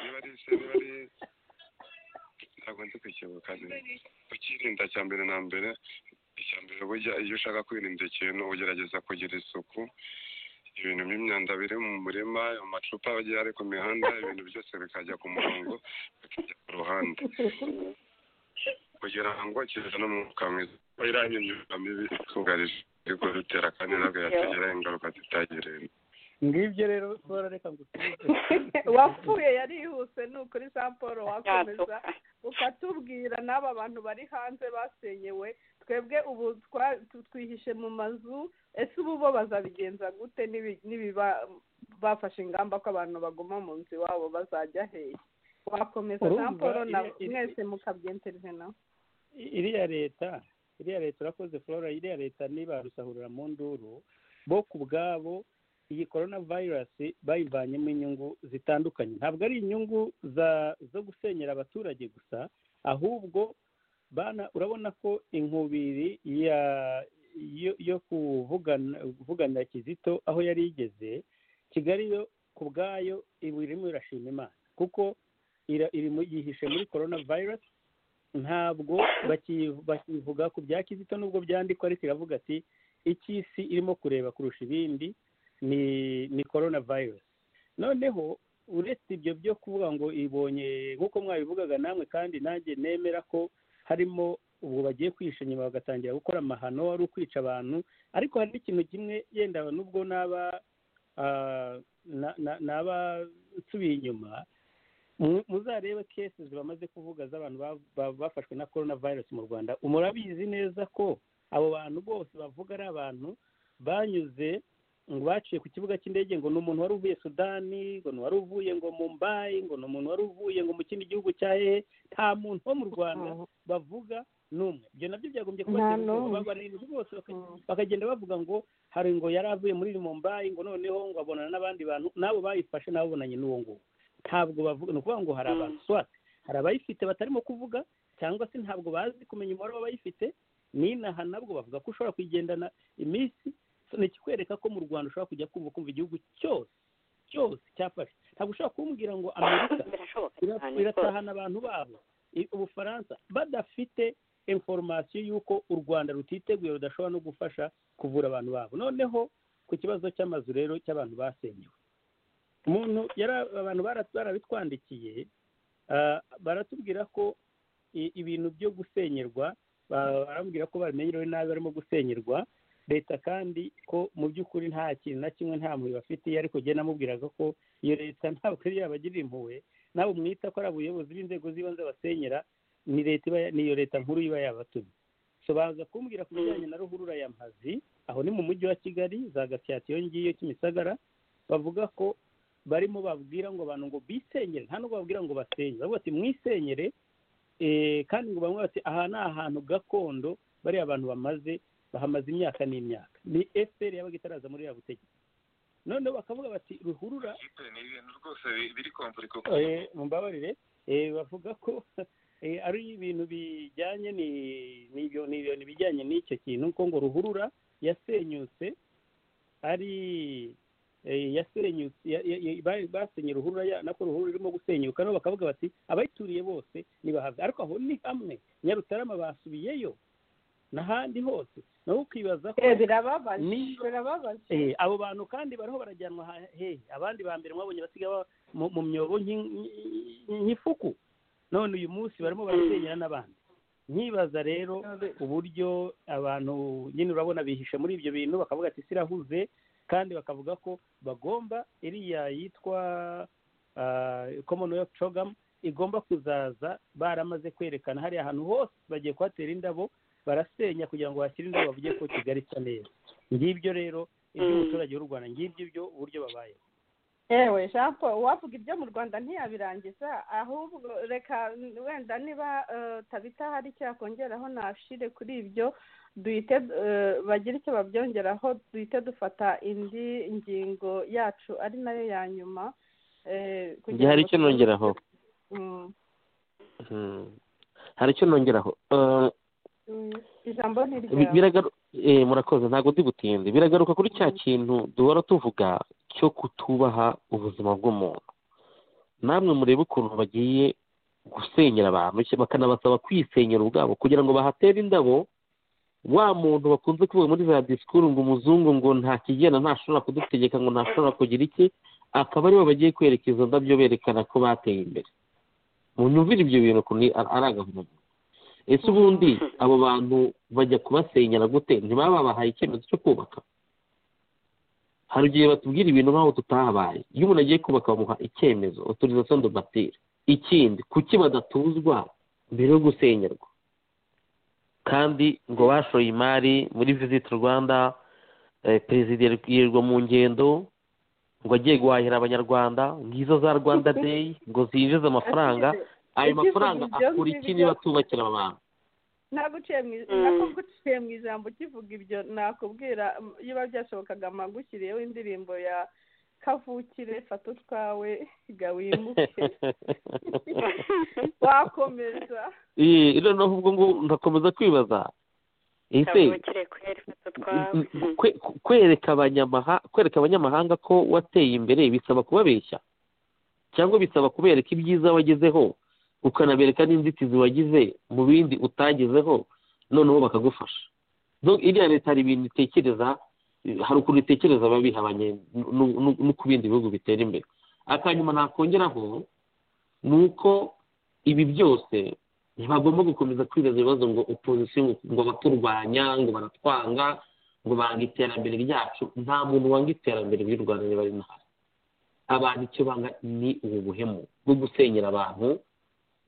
niba ari se niba ari ntabwo ndi kukibuka neza ukirinda cya mbere na mbere icya mbere burya iyo ushaka kwirinda ikintu ugerageza kugira isuku ibintu by'imyanda biri mu murima amacupa agiye ari ku mihanda ibintu byose bikajya ku murongo bikajya ku ruhande kugira ngo kizane umwuka mwiza iriya myuka mibi itugarije ariko bitera kandi ntabwo yatugiraho ingaruka zitagereye ngibyo rero tora reka ngusubize wapfuye yarihuse ni ukuri jean paul wakomeza yatsoka ukatubwira n'aba bantu bari hanze basenyewe twebwe ubu twa- tu- twihishe mu mazu ese ubu bo bazabigenza gute nibi- nibiba bafashe ingamba ko abantu baguma mu nzu iwabo bazajya hehe wakomeza Urumva, jean paul na iri- iri- mwese mukabyenterije nawe iriya leta iriya leta urakoze flora iriya leta ntibarusahurira mu nduru bo ku bwabo iyi korona vayirasi bayivanyemo inyungu zitandukanye ntabwo ari inyungu za zo gusenyera abaturage gusa ahubwo bana urabona ko inkubiri ya yo, yo kuvugana kuvuganira kizito aho yari igeze kigali yo ku bwayo iba irimo irashima imana kuko ira, iri mu- yihishe muri korona vayirasi ntabwo baki- bakivuga ku bya kizito nubwo byandikwa ariko iravuga ati icyo isi irimo kureba kurusha ibindi ni ni korona vayirasi noneho uretse ibyo byo kuvuga ngo ibonye nk'uko mwabivugaga namwe kandi nanjye nemera ko harimo ubwo bagiye kwihisha nyuma bagatangira gukora amahano wari ukwica abantu ariko hari n'ikintu kimwe yenda nubwo naba ah, na- na- naba nsubiye inyuma mu- muzarebe kesi bamaze kuvuga z'abantu ba- ba- bafashwe na korona virusi mu rwanda murabizi neza ko abo bantu bose bavuga ari abantu banyuze ngo baciye ku kibuga cy'indege ngo ni umuntu wari uvuye sudani ngo ni wari uvuye ngo mumbayi ngo ni umuntu wari uvuye ngo mu kindi gihugu cya hehe nta muntu wo mu rwanda bavuga n'umwe ibyo nabyo byagombye kubatera Nta ubwoba n'umwe. babarinzi bose baka- Mm. bakagenda bavuga ngo hari ngo yari avuye muri mumbayi ngo noneho ngo abonana n'abandi bantu n'abo bayifashe n'ababonanye n'uwo nguwo ntabwo bavuga ni ukuvuga ngo hari Mm. abantu swa hari abayifite batarimo kuvuga cyangwa se ntabwo bazi kumenya umubare w'abayifite n'inaha nabwo bavuga ko ushobora kuyigendana iminsi So, ni ikikwereka ko mu rwanda ushobora kujya kumva kumva igihugu cyose cyose cyafashe ntabwo ushobora kumbwira ngo amerika birashoboka ira- cyane rwose iratahana abantu babo I- ubufaransa badafite inforomasiyo y'uko u rwanda rutiteguye rudashobora no gufasha kuvura abantu babo noneho ku kibazo cy'amazu rero cy'abantu basenyewe umuntu yara abantu bara- barabitwandikiye ah, baratubwira ko i- ibintu byo gusenyerwa ba- barambwira ko babimenyerewe nabi barimo gusenyerwa leta kandi ko mu by'ukuri nta kintu na kimwe nta mpuhwe bafitiye ariko jye namubwiraga ko iyo leta ntabwo yari yabagirira impuhwe nabo mwita ko ari abayobozi b'inzego z'ibanze basenyera ni leta iba ni iyo leta nkuru iba yabatumye so baza kumbwira ku bijyanye na ruhurura ya mpazi aho ni mu mujyi wa kigali za gasyatiyo ngiyo kimisagara bavuga ko barimo babwira ngo abantu ngo bisenyere nta nubwo babwira ngo basenye bavuga ati mwisenyere eh, kandi ngo bamwe bati aha ni ahantu gakondo bariya abantu bamaze bahamaze imyaka n'imyaka ni efuperi yabaga itaraza muri ya butegetsi noneho bakavuga bati ruhurura ni ibintu rwose biri komvurika Eh, mumbabarire eh, bavuga ko eh, ari ibintu bijyanye ni- ni ibyo- ni ibintu bijyanye n'icyo kintu ko ngo ruhurura yasenyutse ari eh, yasenyutse ya- ya- ya- ba- basenye ruhurura ya- nako ruhurura irimo gusenyuka nabo bakavuga bati abayituriye bose ntibahave ariko aho ni hamwe nyarutarama basubiyeyo n'ahandi hose nawe ukibaza ko Eh, birababaje Ni- birababaje Eh, abo bantu kandi bariho barajyanwa ha- hehe abandi ba mbere mwabonye basiga ba- mu mu myobo nk'i- nk'i- nk'ifuku none uyu munsi barimo barasenyera n'abandi nkibaza rero uburyo abantu nyine urabona bihishe muri ibyo bintu bakavuga ati sirahuze kandi bakavuga ko bagomba iriya yitwa commonwealth program igomba kuzaza baramaze kwerekana hariya ahantu hose bagiye kuhatera indabo barasenya kugira ngo hashyire indabo bavuge ko kigali isa neza ngibyo rero iby'umuturage w'u rwanda ngibyo byo uburyo babayeho yewe jean paul uwavuga ibyo mu rwanda ntiyabirangiza ahubwo reka wenda niba eh, tabitaho hari icyo yakongeraho nashire kuri ibyo duhite eh, bagire icyo babyongeraho duhite dufata indi ngingo yacu ari nayo ya nyuma eh, kugira njye hari ngo icyo nongeraho Mm. Hmm. hari icyo nongeraho Eh, Mm. ijambo ni bi- ryawe biragaru- eh, murakoze ntabwo ndi butinde biragaruka kuri cya kintu duhora tuvuga cyo kutubaha ubuzima bw'umuntu namwe murebe ukuntu bagiye gusenyera abantu cya- bakanabasaba kwisenyera ubwabo kugira ngo bahatere indabo wa muntu bakunze kuvuga muri za disikuru ngo umuzungu ngo nta kigenda ntashobora kudutegeka ngo ntashobora kugira iki akaba aribo bagiye kwereka izo ndabyo berekana ko bateye imbere munyumvire ibyo bintu ukuntu ni- ari ari agahomamunwa ese ubundi abo bantu bajya kubasenyera gute ntibaba babahaye icyemezo cyo kubaka hari igihe batubwira ibintu nk'aho tutahabaye iyo umuntu agiye kubaka bamuha icyemezo autorisation de bâtir ikindi kuki badatuzwa mbere yo gusenyerwa kandi ngo bashoye imari muri visit rwanda eh, perezida yirirwa mu ngendo ngo agiye guhahira abanyarwanda ngizo za rwanda day ngo zinjize amafaranga ayo Ikivuga mafaranga ibyo akora iki ngibyo- niba tubakira aba bantu naguciye mu i- Mm. nakuguciye mu ijambo ukivuga ibyo nakubwira mm, iyo biba byashobokaga magushyiriyeho indirimbo ya kavukire fata utwawe ga wimuke wakomeza Iyi, noneho ubwo ngo ndakomeza kwibaza ese kavukire kweri fata utwawe kwe- kwereka abanyamaha kwereka abanyamahanga ko wateye imbere bisaba kubabeshya cyangwa bisaba kubereka ibyiza wagezeho ukanabereka n'inzitizi wagize mu bindi utagezeho noneho bakagufasha Donc, iriya leta hari ibintu itekereza eh, hari ukuntu itekereza ababihabanye nu- nu- no ku bindi bihugu bitera imbere akanyuma nakongeraho ni uko ibi byose ntibagomba gukomeza kwibaza ibibazo ngo opozisiyo ngo baturwanya ngo baratwanga ngo banga iterambere ryacu nta muntu wanga iterambere ry'u rwanda niba ari nahari abantu icyo banga ni ubu buhemu bwo gusenyera abantu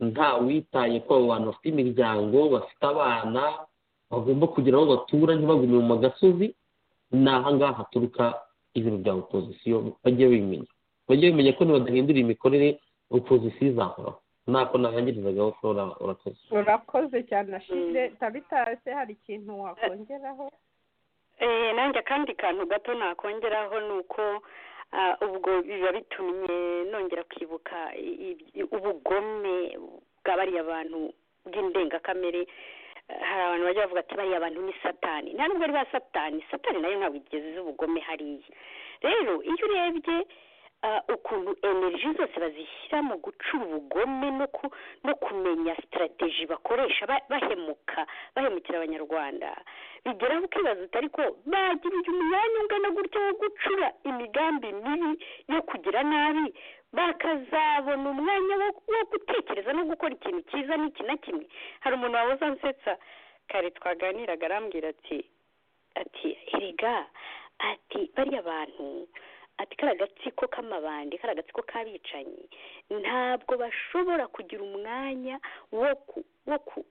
nta witaye ko abo bantu bafite imiryango bafite abana bagomba kugira aho batura ntibagume mu gasozi ni ahangaha haturuka ibintu bya opozisiyo bajye bimenya bajye bimenya ko nibadahindura imikorere opozisiyo izahoraho ntako narangirizagaho flora urakoze urakoze cyane nashire Mm. tabitase hari ikintu wakongeraho Eh, nanjye akandi kantu gato nakongeraho ni uko ah, ubwo biba bitumye nongera kwibuka i- i- ubugome bwa bariya bantu bw'indengakamere Eh, hari abantu bajya bavuga ati bariya bantu ni satani nta nubwo ari ba satani satani nayo ntabwo igeze izi ubugome hariya rero iyo urebye ah, ukuntu energy zose bazishyira mu gucura ubugome no ku no kumenya sitarateji bakoresha ba- bahemuka bahemukira abanyarwanda bigeraho ukibaza utari ko bagirira umwanya ungana gutya wo gucura imigambi mibi yo kugira nabi bakazabona umwanya wo wo gutekereza no gukora ikintu cyiza n'iki na kimwe hari umuntu wahoze ansetsa kare twaganiraga arambwira ati ati erega ati bariya bantu ati kariya gatsiko k'amabandi kariya gatsiko k'abicanyi ntabwo bashobora kugira umwanya wo ku wo ku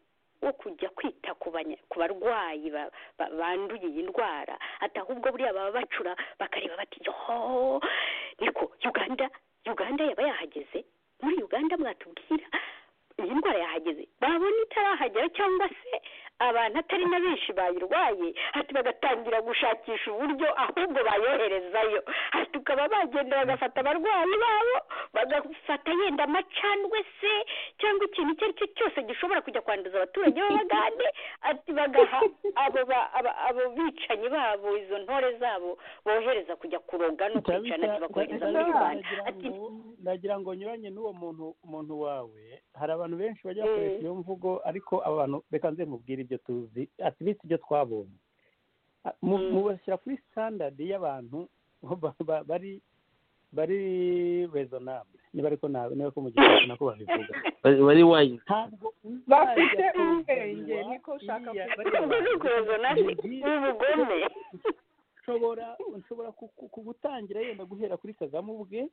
wo kujya kwita ku banya- ku barwayi ba- ba- banduye iyi ndwara ati ahubwo buriya baba bacura bakareba bati yoho niko uganda uganda yaba yahageze muri uganda mwatubwira iyi ndwara yahageze babona itarahagera cyangwa se abantu atari na benshi bayirwaye hati bagatangira gushakisha uburyo ahubwo bayoherezayo hati ukaba bagenda bagafata abarwayi babo bagafata yenda amacandwe se cyangwa ikintu icyo ari cyo cyose gishobora kujya kwanduza abaturage b'abagande ati bagaha abo ba- aba- abo bicanyi babo izo ntore zabo bohereza kujya kuroga no kwica Tabitha- nabyo bakohereza Tabitha muri rubanda aragira ati ngo nagira ngo nyuranye n'uwo muntu umuntu wawe hari abantu benshi bajya bakoresha iyo mvugo ariko abantu reka nze mubwire ibyo tuzi atirisi ibyo twabonye Mu- mubashyira kuri sitandadi y'abantu ba- ba- bari bari rezonable niba ariko nawe niba ko mugihe nako babivuga bari bari wayi ntabwo bafite uzajya ubwenge kuzanwa niko ushaka iriya- kuvuga ubwo ni ukuroza nabi n'ubugome nshobora nshobora ku- ku- kugutangira yenda guhera kuri kagame ubwe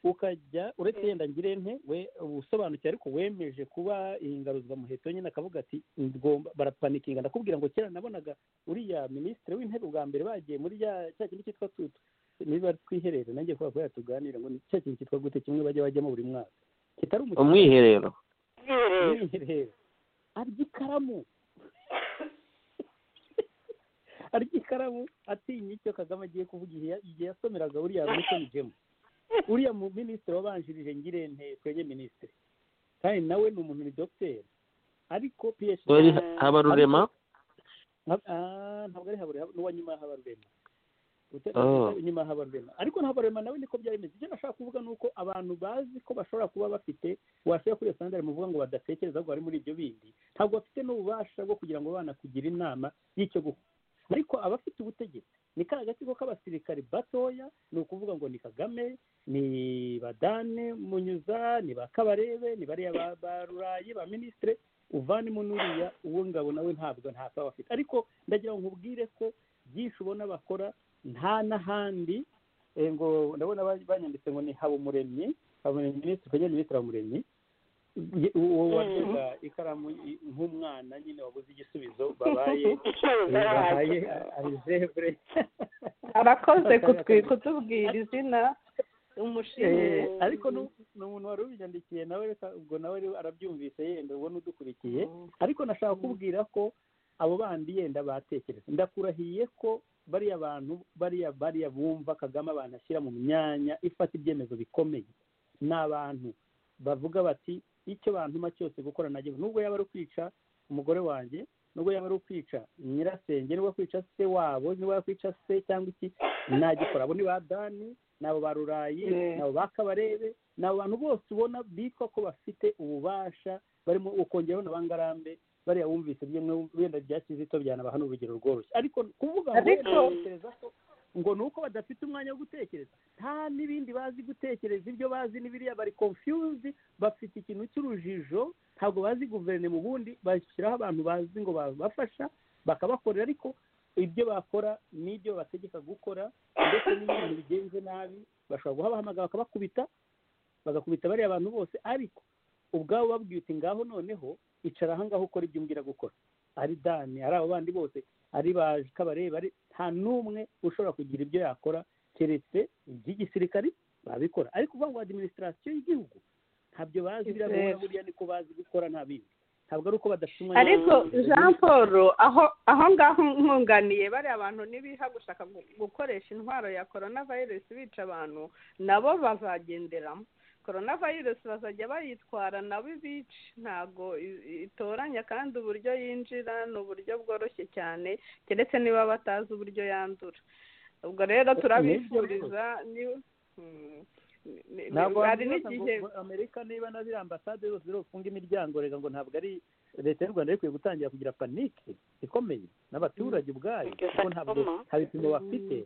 ukajya uretse yenda ngire nte we usobanukiwe ariko wemeje kuba ingaruzwamuheto nyine akavuga ati ngomba barapanikinga ndakubwira ngo kera nabonaga uriya minisitiri w'intebe ubwa mbere bagiye muri ya cya kintu cyitwa tutu niba twiherere nanjye kubera kubera tuganire ngo ni cya kintu cyitwa gute kimwe bajya bajyamo buri mwaka kitari umukino umwiherero bwiherero umwiherero arya ikaramu arya ikaramu atinya icyo kagame agiye kuvuga igihe ya- igihe yasomeraga uriya milton jemu uriya mu minisitiri wabanjirije ngirente twebwe minisitiri kandi nawe ni umuntu ni dogiteri ariko phd wari habarurema ntab- ah, ntabwo ari habure hab- n'uwa nyuma haba rurema Ute- Oh. nyuma haba rurema ariko ntabwo rurema nawe niko byari bimeze icyo nashaka kuvuga ni uko abantu bazi ko bashobora kuba bafite washyira kuri iyo sandari muvuga ngo badatekereza ahubwo bari muri ibyo bindi ntabwo bafite n'ububasha bwo kugira ngo banakugira inama y'icyo gukora ariko abafite ubutegetsi ni ka gatsiko k'abasirikari batoya ni ukuvuga ngo ni kagame ni badane munyuza ni ba kabarebe ni bariya ba ba rurayi ba minisitire uvanemo n'uriya uwo ngabo nawe ntabwo ntako aba afite ariko ndagira ngo nkubwire ko byinshi ubona bakora nta n'ahandi eh, ngo ndabona ba- banyanditse ngo ni habumuremyi habumuremyi minisitiri kagame minisitiri habumuremyi Ye- uwo wadoda ikaramu i- nk'umwana nyine wabuze igisubizo babaye bahaye algebra arakoze kutwi- kutubwira izina umushimire Eh, ariko nu- ni umuntu wari ubiyandikiye nawe reka ubwo nawe rero arabyumvise yenda ubona udukurikiye ariko nashaka kubwira ko abo bandi yenda batekereza ndakurahiye ko bariya bantu bariya bariya bumva kagame abantu ashyira mu myanya ifata ibyemezo bikomeye ni abantu bavuga bati icyo bantuma cyose gukora nagiye nubwo yaba ari ukwica umugore wanjye nubwo yaba ari ukwica nyirasenge nubwo kwica se wabo niba yakwica se cyangwa iki nagikora abo ni ba dani ni abo ba rurayi Yeah. ni abo ba kabarebe ni abo bantu bose ubona bitwa ko bafite ububasha barimo ukongeraho na bangarambe bariya wumvise ibyo mwe wenda bya kizito byanaba hano urugero rworoshye ariko kuvuga ngo Ariko- wenda batekereza ko ngo ni uko badafite umwanya wo gutekereza nta n'ibindi bazi gutekereza ibyo bazi n'ibiriya bari confused bafite ikintu cy'urujijo ntabwo bazi guverinoma ubundi bashyiraho abantu bazi ngo babafasha bakabakorera ariko ibyo bakora n'ibyo bategeka gukora ndetse n'ibintu bigenze nabi bashobora guhabahamagara bakabakubita bagakubita bariya abantu bose ariko ubwabo babwiye uti ngaho noneho icara ahangaha ukora ibyo umbwira gukora ari dani ari abo bandi bose ari ba kabarebe ari nta n'umwe ushobora kugira ibyo yakora keretse iby'igisirikari babikora ariko uvuga ngo adiminisitirasiyo y'igihugu ntabyo bazi biriya Yego. bihura buriya niko bazi gukora nta bindi ntabwo ari uko badafite umwanya ariko wo gutekereza. jean paul aho aho ngaho nkunganiye bariya abantu nibiha gushaka gu- gukoresha intwaro ya korona virusi bica abantu nabo bazagenderamo korona virusi bazajya bayitwara nabo ibice ntabwo i- i- itoranya kandi uburyo yinjira ni uburyo bworoshye cyane keretse niba batazi uburyo yandura ubwo rero turabifuriza ni- mm, ni- ni- ntabwo hari wabibaza ngo- n'igihe ngo amerika niba na ziriya ambasade zose zirufunga imiryango reka ngo ntabwo ari leta y'u rwanda ari kwiye gutangira kugira panike ikomeye n'abaturage ubwayo Iryo kuko ntabwo sakoma. nta bipimo bafite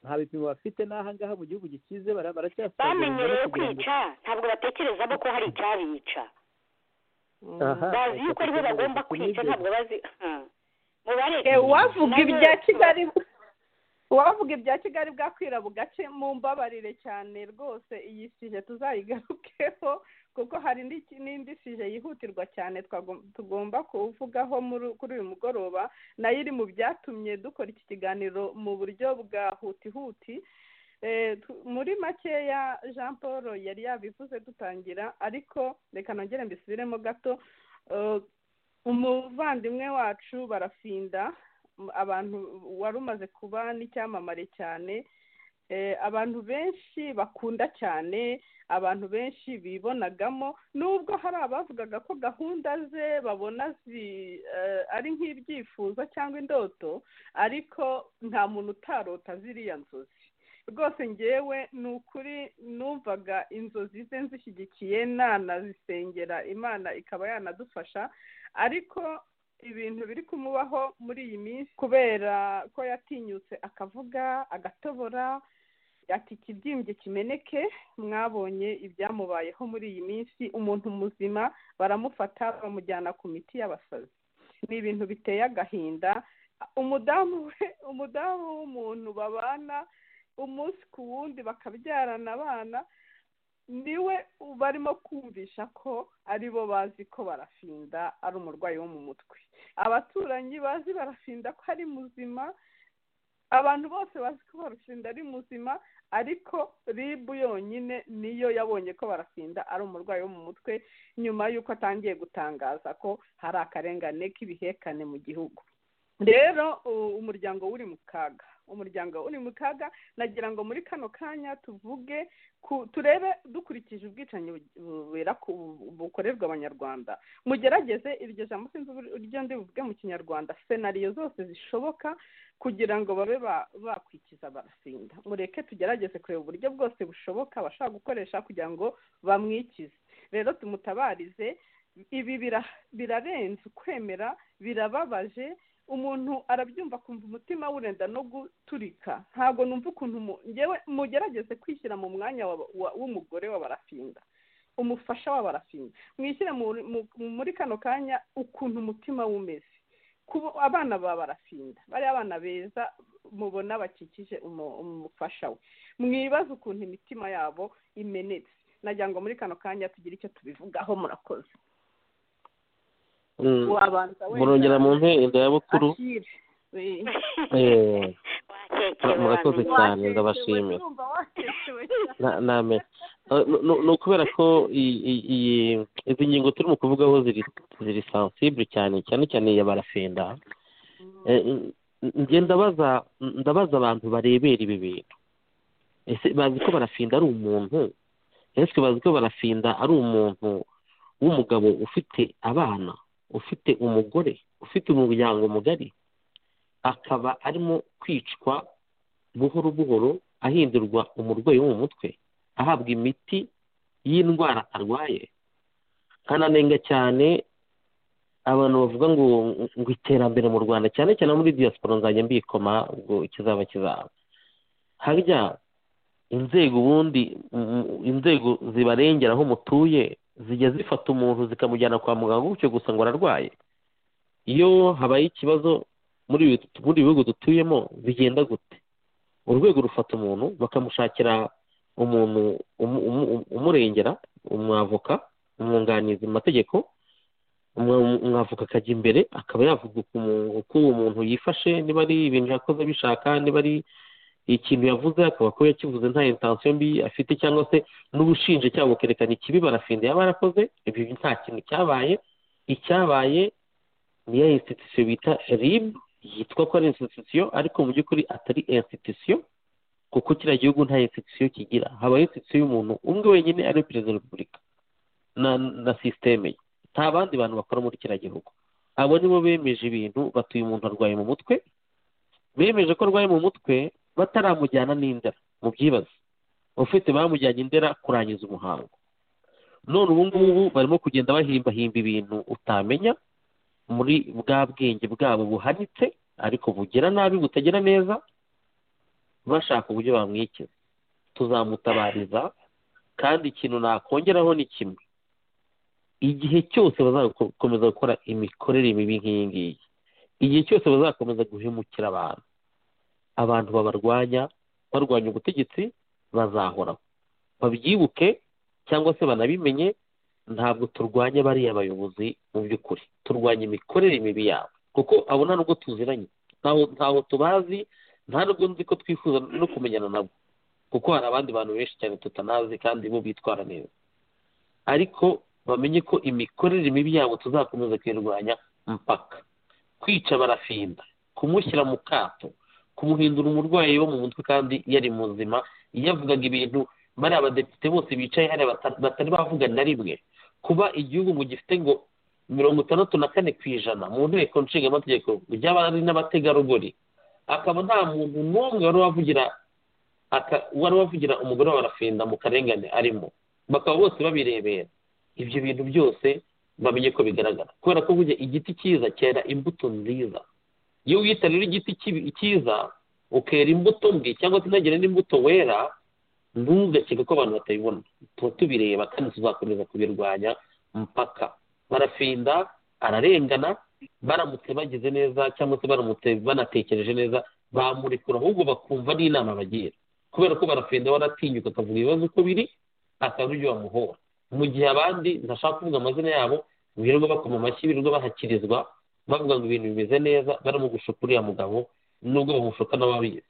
nta bipimo bafite n'aha ngaha mu gihugu gikize bara- baracyasagarira bamenyereye kugira ngo- kwica ntabwo batekerezamo ko hari icyabica Mm. Aha, bazi yuko aribo batekereza bagomba ku kwica nigeze. ntabwo bazi Ah. mubareke Eh, uwavuga Nayo- ibya kigali uwavuga ibya kigali bwakwira bugace mu mbabarire cyane rwose iyi sije tuzayigarukeho kuko hari n'iki- n'indi sije yihutirwa cyane twagom- tugomba kuvugaho muri- kuri uyu mugoroba nayo iri mu byatumye dukora iki kiganiro mu buryo bwa hutihuti Eh, tu- muri makeya jean paul yari yabivuze dutangira ariko reka nongere mbisubiremo gato Eh, umuvandimwe wacu barafinda m- abantu wari umaze kuba n'icyamamare cyane eh, abantu benshi bakunda cyane abantu benshi bibonagamo nubwo hari abavugaga ko gahunda ze babona zi eh, ari nk'ibyifuzo cyangwa indoto ariko nta muntu utarota ziriya nzozi rwose ngewe ni ukuri numvaga inzozi ze nzishyigikiye nanazisengera imana ikaba yanadufasha ariko ibintu biri kumubaho muri iyi minsi kubera ko yatinyutse akavuga agatobora ati ikibyimbye kimeneke mwabonye ibyamubayeho muri iyi minsi umuntu muzima baramufata bamujyana ku miti y'abasazi ni ibintu biteye agahinda umudamu we umudamu w'umuntu babana umunsi ku wundi bakabyarana abana niwe barimo kumvisha ko aribo bazi ko barafinda ari umurwayi wo mu mutwe abaturanyi bazi barafinda ko ari muzima abantu bose bazi ko barafinda ari muzima ariko ribu yonyine niyo yabonye ko barafinda ari umurwayi wo mu mutwe nyuma y'uko atangiye gutangaza ko hari akarengane k'ibihekane mu gihugu rero umuryango uri mu kaga umuryango uri mu kaga nagira ngo muri kano kanya tuvuge turebe dukurikije ubwicanyi bukorerwa abanyarwanda mugerageze iryo jambo sinzi uburyo ndi buvuge mu kinyarwanda senariyo zose zishoboka kugira ngo babe bakwikiza barasinda mureke tugerageze kureba uburyo bwose bushoboka bashaka gukoresha kugira ngo bamwikize rero tumutabarize ibi birarenze ukwemera birababaje umuntu arabyumva akumva umutima wurenda no guturika ntabwo numva ukuntu ngewe mugerageze kwishyira mu mwanya w'umugore w'abarafinda umufasha w'abarafinda mwishyire muri kano kanya ukuntu umutima wumeze abana ba barafinda bariya abana beza mubona bakikije umufasha we mwibaze ukuntu imitima yabo imenetse nagira ngo muri kano kanya tugire icyo tubivugaho murakoze murongera mu nteko ya bukuru murakoze cyane ndabashimira ni ukubera ko izi ngingo turimo kuvugaho ziri sansibure cyane cyane cyane iya barafenda ndabaza ndabaza abantu barebera ibi bintu ese bazi ko barafinda ari umuntu ese bazi ko barafinda ari umuntu w'umugabo ufite abana ufite umugore ufite umuryango mugari akaba arimo kwicwa buhoro buhoro ahindurwa umurwayi wo mu mutwe ahabwa imiti y'indwara arwaye kananenga cyane abantu bavuga ngo ngo iterambere mu rwanda cyane cyane muri diaspora nzajya mbikoma ubwo kizaba kizaba harya inzego ubundi inzego zibarengera aho mutuye zijya zifata umuntu zikamujyana kwa muganga gutyo gusa ngo ararwaye iyo habaye ikibazo muri ibi bihugu dutuyemo bigenda gute urwego rufata umuntu bakamushakira umuntu umurengera umwavoka umwunganizi mu mategeko umwavoka akajya imbere akaba yavuga uko uwo muntu yifashe niba ari ibintu yakoze bishaka niba ari ikintu yavuze akaba ko yakivuze nta intansiyo mbi afite cyangwa se n'ubushinjacyaha bukerekana ikibi barafinda yaba yarakoze ibi nta kintu cyabaye icyabaye ni ya insitisiyo bita rib yitwa ko ari insitisiyo ariko mu by'ukuri atari insitisiyo kuko kiriya gihugu nta insitisiyo kigira habaho insitisiyo y'umuntu umwe wenyine ari perezida wa repubulika na sisiteme ye nta bandi bantu bakora muri kiriya gihugu abo nibo bemeje ibintu batuye umuntu arwaye mu mutwe bemeje ko arwaye mu mutwe bataramujyana n'indera mu byibaze ufite bamujyanye indera kurangiza umuhango none ubu ngubu barimo kugenda bahimbahimba ibintu utamenya muri bwa bwenge bwabo buhanitse ariko bugira nabi butagira neza bashaka uburyo bamwikiza tuzamutabariza kandi ikintu nakongeraho ni kimwe igihe cyose bazakomeza gukora imikorere mibi nk'iyi ngiyi igihe cyose bazakomeza guhemukira abantu abantu babarwanya barwanya ubutegetsi bazahoraho babyibuke cyangwa se banabimenye ntabwo turwanya bariya bayobozi mu by'ukuri turwanya imikorere mibi yabo kuko abo nta nubwo tuziranye ntaho tubazi nta nubwo nzi ko twifuza no kumenyana nabo kuko hari abandi bantu benshi cyane tutanazi kandi bo bitwara neza ariko bamenye ko imikorere mibi yabo tuzakomeza kuyirwanya mpaka kwica barafinda kumushyira mu kato kumuhindura umurwayi wo mu mutwe kandi yari muzima yavugaga ibintu bariya abadepite bose bicaye hariya batari bavuga na rimwe kuba igihugu mu gifite ngo mirongo itandatu na kane ku ijana mu nteko nshingamategeko ry'abari n'abategarugori akaba nta muntu n'umwe wari wavugira aka uwari wavugira umugore wa rafinda mu karengane arimo bakaba bose babirebera ibyo bintu byose bamenye ko bigaragara kubera ko burya igiti cyiza cyera imbuto nziza iyo wita rero igiti kibi- cyiza ukera imbuto mbi cyangwa se ntagire n'imbuto wera ntugakeka ko abantu batabibona tuba tubireba kandi tuzakomeza kubirwanya mpaka barafinda ararengana baramutse bagize neza cyangwa se baramutse banatekereje neza bamurekura ahubwo bakumva n'inama bagira kubera ko barafinda baratinyuka akavuga ibibazo uko biri akaza ibyo bamuhora mu gihe abandi ntashaka kuvuga amazina yabo birirwa bakoma amashyi birirwa bahakirizwa bavuga ngo ibintu bimeze neza baramugushuka uriya mugabo nubwo bamushuka n'ababizi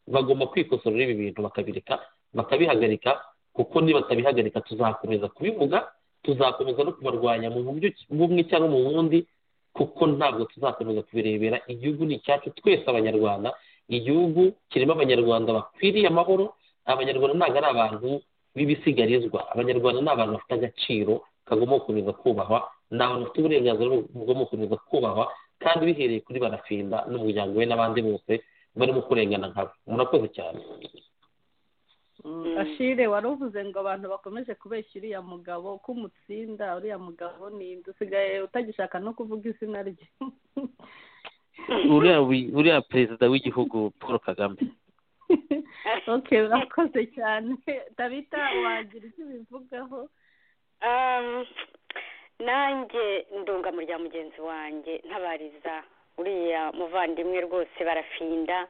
bagomba kwikosorera ibi bintu bakabireka bakabihagarika kuko nibatabihagarika tuzakomeza kubivuga tuzakomeza no kubarwanya mu buryo bumwe cyangwa mu bundi kuko ntabwo tuzakomeza kubirebera igihugu ni icyacu twese abanyarwanda igihugu kirimo abanyarwanda bakwiriye amahoro abanyarwanda ntabwo ari abantu b'ibisigarizwa abanyarwanda ni abantu bafite agaciro kagomba gukomeza kubahwa ni abantu bafite uburenganzira bugomba gukomeza kubahwa kandi bihereye kuri barafinda n'umuryango we n'abandi bose barimo kurengana nkabo murakoze cyane ashire wari uvuze ngo abantu bakomeje kubeshya uriya mugabo ko umutsinda uriya mugabo ni inde usigaye utagishaka no kuvuga izina rye uriya wi- uriya perezida w'igihugu paul kagame ok urakoze cyane tabita wagira icyo ubivugaho Um, nanjye ndunga mu rya mugenzi wanjye ntabariza uriya muvandimwe rwose barafinda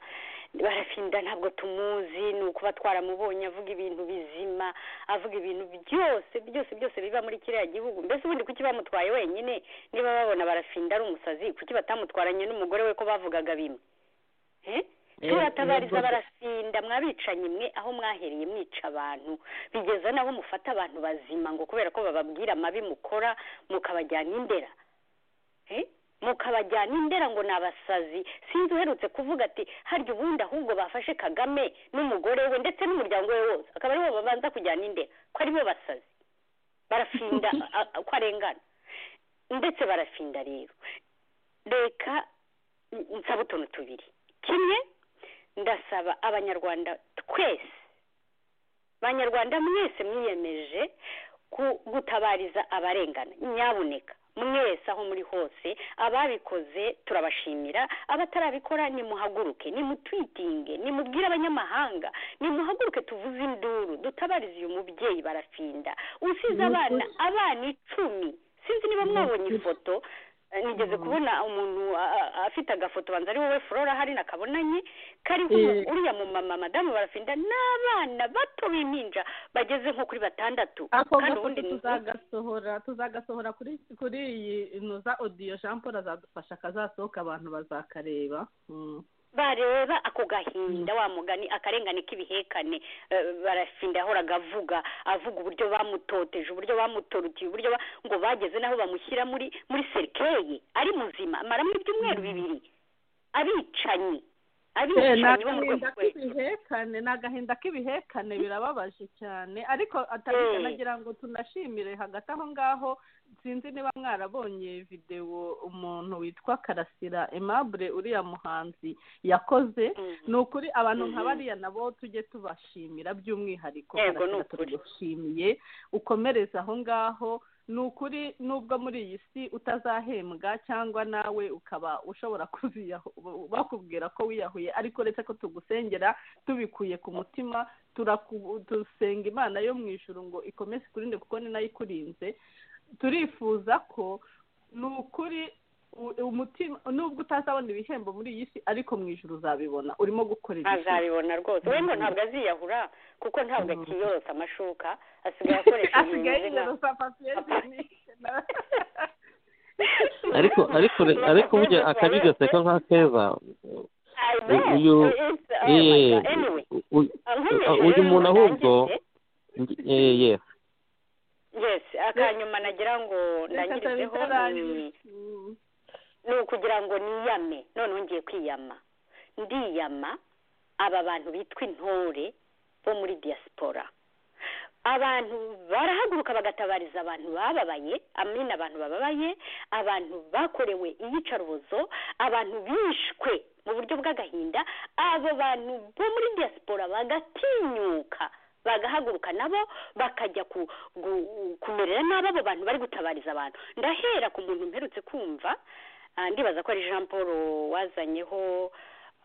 barafinda ntabwo tumuzi ni ukuba twaramubonye avuga ibintu bizima avuga ibintu byose byose byose biba muri kiriya gihugu mbese ubundi kuki bamutwaye wenyine niba babona barafinda ari umusazi kuki batamutwaranye n'umugore we ko bavugaga bimwe Eh? turatabariza barasinda mwabicanyi mwe aho mwahereye mwica abantu bigeza n'aho mufata abantu bazima ngo kubera ko bababwira amabi mukora mukabajyana indera Eh? mukabajyana indera ngo ni abasazi sinzi uherutse kuvuga ati harya ubundi ahubwo bafashe kagame n'umugore we ndetse n'umuryango we wose akaba aribo babanza kujyana indera ko aribo basazi barafinda a- a- ko arengana ndetse barafinda rero reka n- nsaba utuntu tubiri kimwe ndasaba abanyarwanda twese abanyarwanda mwese mwiyemeje ku- gutabariza abarengana nyabuneka mwese aho muri hose ababikoze turabashimira abatarabikora nimuhaguruke nimutwitinge nimubwire abanyamahanga nimuhaguruke tuvuze induru dutabarize uyu mubyeyi barafinda usize abana abana icumi sinzi niba mwabonye ifoto Eh, nigeze kubona umuntu a- a- afite agafoto banza ari wowe flora hari nakabonanye kariho umu- Eh. uriya mumama madamu barafinda n'abana bato b'impinja bageze nko kuri batandatu ako kandi gafoto ubundi ni- tuzagasohora tuzagasohora kuri kuri iyi ino za odiyo jean paul azadufasha akazasohoka abantu bazakareba Mm. bareba ako gahinda wa mugani akarengane k'ibihekane eh, barafinda yahoraga avuga avuga uburyo bamutoteje uburyo bamutorutiye uburyo ba- ngo bageze n'aho bamushyira muri muri serikeye ari muzima amaramo ibyumweru bibiri abicanyi Eh, ni abicanyi bo mu rwego agahinda rwose k'ibihekane ni agahinda k'ibihekane birababaje cyane ariko atabita Eh. nagira ngo tunashimire hagati aho ngaho sinzi niba mwarabonye videwo umuntu witwa karasira aimable uriya muhanzi yakoze ni ukuri abantu nka Mhm. bariya nabo tujye tubashimira by'umwihariko Yego, ni Karasira ukuri. turagushimiye ukomereze aho ngaho ni ukuri nubwo muri iyi si utazahembwa cyangwa nawe ukaba ushobora kuziyahu bakubwira ko wiyahuye ariko uretse ko tugusengera tubikuye ku mutima turaku- dusenga imana yo mu ijuru ngo ikomeze ikurinde kuko ni nayo ikurinze turifuza ko ni ukuri u- umutima nubwo utazabona ibihembo muri iyi si ariko mu ijuru uzabibona urimo gukorera ijuru azabibona rwose we ngo Mhm. ntabwo aziyahura kuko ntabwo Mhm. akiyorosa amashuka asigaye akoresha ibintu asigaye bimeze nka yiyerosa papiyeri ariko ariko ariko burya akabi gaseka nka keza I u- bet. uyu- It's- oh my eh, God. Anyway, u- nkomeje uyu rero muntu ahubwo- eh, ndangirize. yes yes akanyuma nagira ngo ndangirizeho ni- ni ukugira ngo niyame noneho ngiye kwiyama ndiyama aba bantu bitwa intore bo muri diaspora abantu barahaguruka bagatabariza abantu bababaye amina abantu bababaye abantu bakorewe iyicarubozo abantu bishwe mu uburyo bw'agahinda abo bantu bo muri diaspora bagatinyuka bagahaguruka nabo bakajya ku- gu- kumerera nabi abo bantu bari gutabariza abantu ndahera ku muntu mperutse kumva ah, ndibaza ko ari jean paul wazanyeho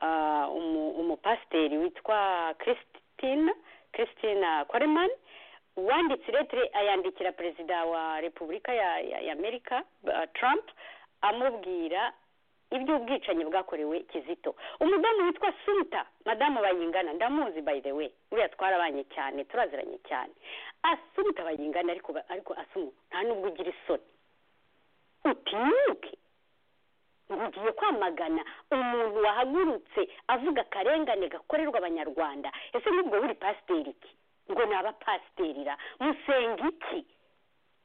ah, umu- umupasiteri witwa christine christina kwareman wanditse iretire ayandikira perezida wa repubulika ya ya- ya amerika ah, trump amubwira iby'ubwicanyi bwakorewe kizito umudamu witwa sunita madamu bayingana ndamuzi by the way uriya twarabanye cyane turaziranye cyane asumita bayingana ariko ba- ariko asumu nta nubwo ugira isoni utinyuke ngo ugiye kwamagana umuntu wahagurutse avuga akarengane gakorerwa abanyarwanda ese n'ubwo wuri pasiteri iki ngo ni abapasiterira musenga iki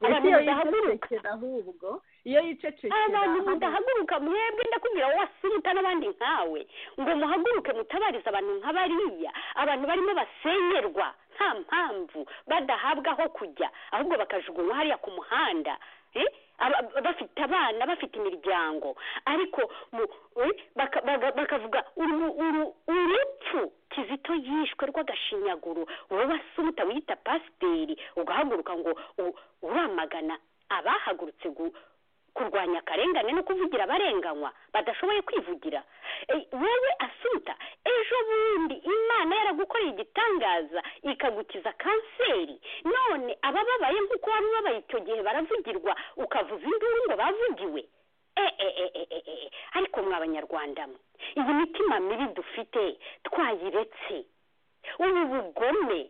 abantu iyo badahaguruka yicecekera ahubwo iyo yicecekera abantu ahubwo- mudahaguruka mwebwe ndakubwira wowe wasunika n'abandi nkawe ngo muhaguruke mutabarize abantu nk'abariya abantu barimo basenyerwa nta mpamvu badahabwa aho kujya ahubwo bakajugunywa hariya ku muhanda eh? Aba- bafite abana bafite imiryango ariko mu- eh, baka- baga- bakavuga uru- uru- urupfu kizito yishwe rw'agashinyaguro wowe wasunika wiyita pasiteri ugahaguruka ngo u- uramagana abahagurutse gu kurwanya akarengane no kuvugira abarenganywa badashoboye kwivugira Eh, wowe asuta ejo bundi imana yaragukoreye igitangaza ikagukiza kanseri none abababaye nk'uko wari ubabaye icyo gihe baravugirwa ukavuza induru ngo bavugiwe Eh, eh, eh, eh, eh, eh, eh. ariko mwa abanyarwanda mwe iyi mitima mibi dufite twayiretse ubu bugome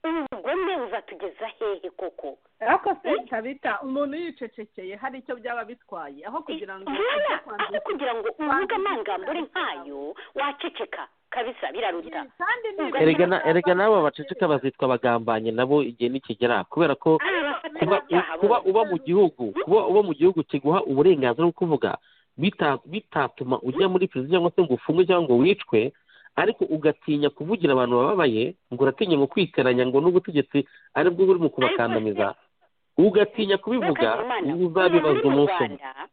ubu bugome buzatugeza hehe koko ariko se kabita umuntu yicecekeye hari icyo byaba bitwaye aho kugira ngo Rana, ujye aho kwanduza- kugira ngo uvuge kwanduza amangambure abantu nkayo waceceka kabisa biraruta kandi nibura- erega na- erega n'abo baceceka bazitwa abagambanyi nabo igihe nikigera kubera ko ari abafite kuba, ibyaha kuba bose. uba mu gihugu kuba uba mu gihugu kiguha uburenganzira bwo kuvuga bita- bitatuma ujya muri perezida cyangwa se ngo ufungwe cyangwa ngo wicwe ariko ugatinya kuvugira abantu bababaye ngo uratinya ngo kwitiranya ngo n'ubutegetsi ari bwo buri mu kubakandamiza ugatinya kubivuga Mwakanya Imana, uzabibazwa umuntu uri mu umunsi umwe Rwanda,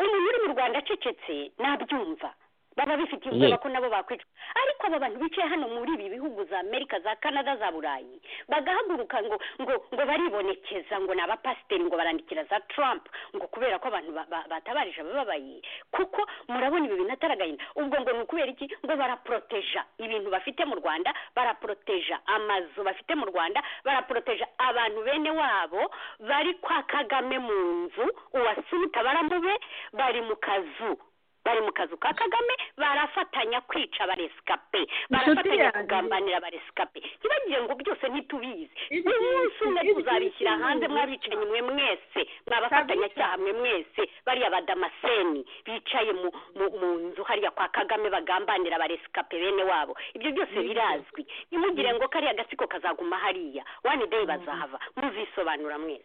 umuntu uri mu rwanda acecetse nabyumva baba bifitiye Ye. ubwoba ko nabo bakwica ariko aba bantu bicaye hano muri ibi bihugu za amerika za canada za burayi bagahaguruka ngo ngo ngo baribonekeza ngo ni abapasiteri ngo barandikira za trump ngo kubera ko abantu ba- ba- batabarije abababaye kuko murabona ibi bintu atari agahinda ubwo ngo ni ukubera iki ngo baraporoteja ibintu bafite mu rwanda baraporoteja amazu bafite mu rwanda baraporoteja abantu bene wabo bari kwa kagame mu nzu uwasunika baramube bari mu kazu bari mu kazu ka kagame barafatanya kwica abaresikape barafatanya yanjye. kugambanira abaresikape ntibagire ngo byose ntitubizi Ibi- umunsi umwe ibi- tuzabishyira ibi- hanze ibi- mwabicanyi mwe mwese mwabafatanyacyaha mwe mwese bariya badamaseni bicaye mu mu- mu nzu hariya kwa kagame bagambanira abaresikape bene wabo ibyo byose birazwi ntimugire ngo kariya gatsiko kazaguma hariya wani deyi bazahava muzisobanura mwese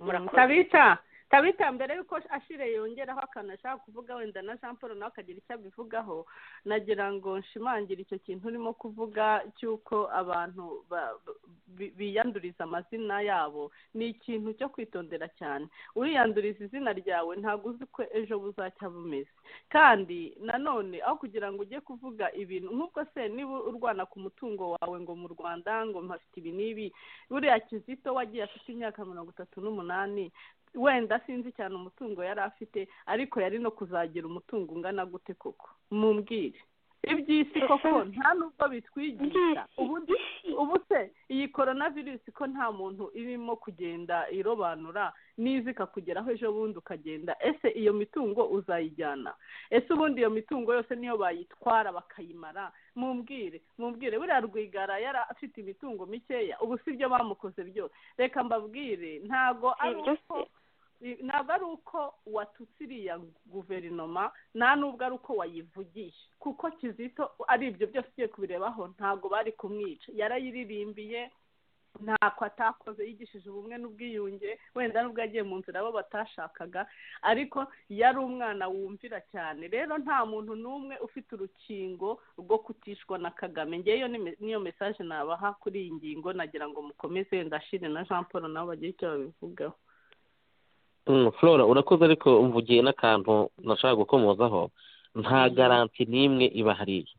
murakoze. tabita tabita mbere y'uko ashire yongeraho akantu ashaka kuvuga wenda na jean paul nawe akagira icyo abivugaho nagira ngo nshimangire icyo kintu urimo kuvuga cy'uko abantu ba- bi- biyanduriza amazina yabo ni ikintu cyo kwitondera cyane uriyanduriza izina ryawe ntabwo uzi ko ejo buzacya bumeze kandi nanone aho kugira ngo ujye kuvuga ibintu nk'ubwo se niba urwana ku mutungo wawe ngo mu rwanda ngo mpafite ibi n'ibi buriya kizito wagiye afite imyaka mirongo itatu n'umunani wenda sinzi cyane umutungo yari afite ariko yari no kuzagira umutungo ungana gute koko mumbwire iby'isi koko nta n'ubwo bitwigisha ubundi ubu se iyi korona virusi ko nta muntu irimo kugenda irobanura n'iza ikakugeraho ejo bundi ukagenda ese iyo mitungo uzayijyana ese ubundi iyo mitungo yose niyo bayitwara bakayimara mumbwire mumbwire buriya rwigara yari afite imitungo mikeya ubu si byo bamukoze byose reka mbabwire ntago ari ibyo uko ntabwo ari uko watutse iriya guverinoma nta n'ubwo ari uko wayivugiye kuko kizito ari ibyo byose ugiye kubirebaho ntabwo bari kumwica yarayiririmbiye ntako atakoze yigishije ubumwe n'ubwiyunge wenda n'ubwo yagiye mu nzira abo batashakaga ariko yari umwana wumvira cyane rero nta muntu n'umwe ufite urukingo rwo kutishwa na kagame ngeyo ni me- niyo mesaje nabaha kuri iyi ngingo nagira ngo mukomeze ndashire na jean paul nabo bagire icyo babivugaho Mm, flora urakoze ariko mvugiye n'akantu nashaka gukomozaho nta garanti n'imwe ibahariye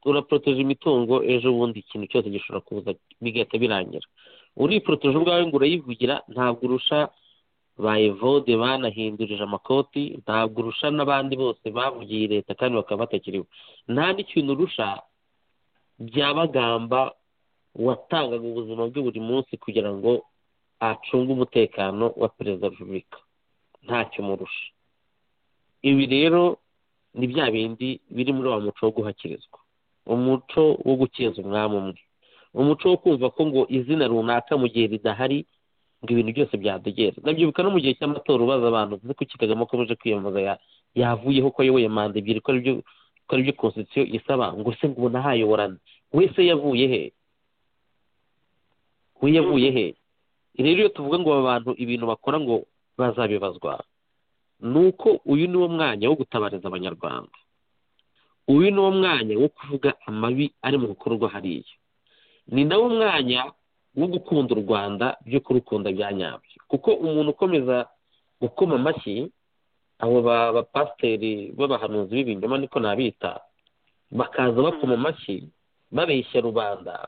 uraporoteje imitungo ejo bundi ikintu cyose gishobora kuza bigahita birangira uriporoteje ubwawe ngo urayivugira ntabwo urusha ba evode banahindurije amakoti ntabwo urusha n'abandi bose bavugiye leta kandi bakaba batakiriho nta n'ikintu urusha byabagamba watangaga ubuzima bwe buri munsi kugira ngo acunge umutekano wa perezida wa repubulika ntacyo umurusha ibi rero ni bya bindi biri muri wa muco wo guhakirizwa umuco wo gukeza umwami umwe umuco wo kumva ko ngo izina runaka mu gihe ridahari ngo ibintu byose byadogera ndabyibuka no mu gihe cy'amatora ubaza abantu uzi ko kigagamo akomeje kwiyamamaza yavuyeho ko ayoboye manda ebyiri ko aribyo konstitusiyo isaba ngo se ngo nahayoborana wese yavuye he we yavuye he rero iyo tuvuga ngo aba bantu ibintu bakora ngo bazabibazwa ni uko uyu ni wo mwanya wo gutabariza abanyarwanda uyu ni wo mwanya wo kuvuga amabi ari mu bikorwa hariya ni nawo mwanya wo gukunda u rwanda byo kurukunda bya nyabyo kuko umuntu ukomeza gukoma amashyi abo bapasiteri b'abahanuzi b'ibinyoma niko nabita bakaza bakoma amashyi babeshya rubanda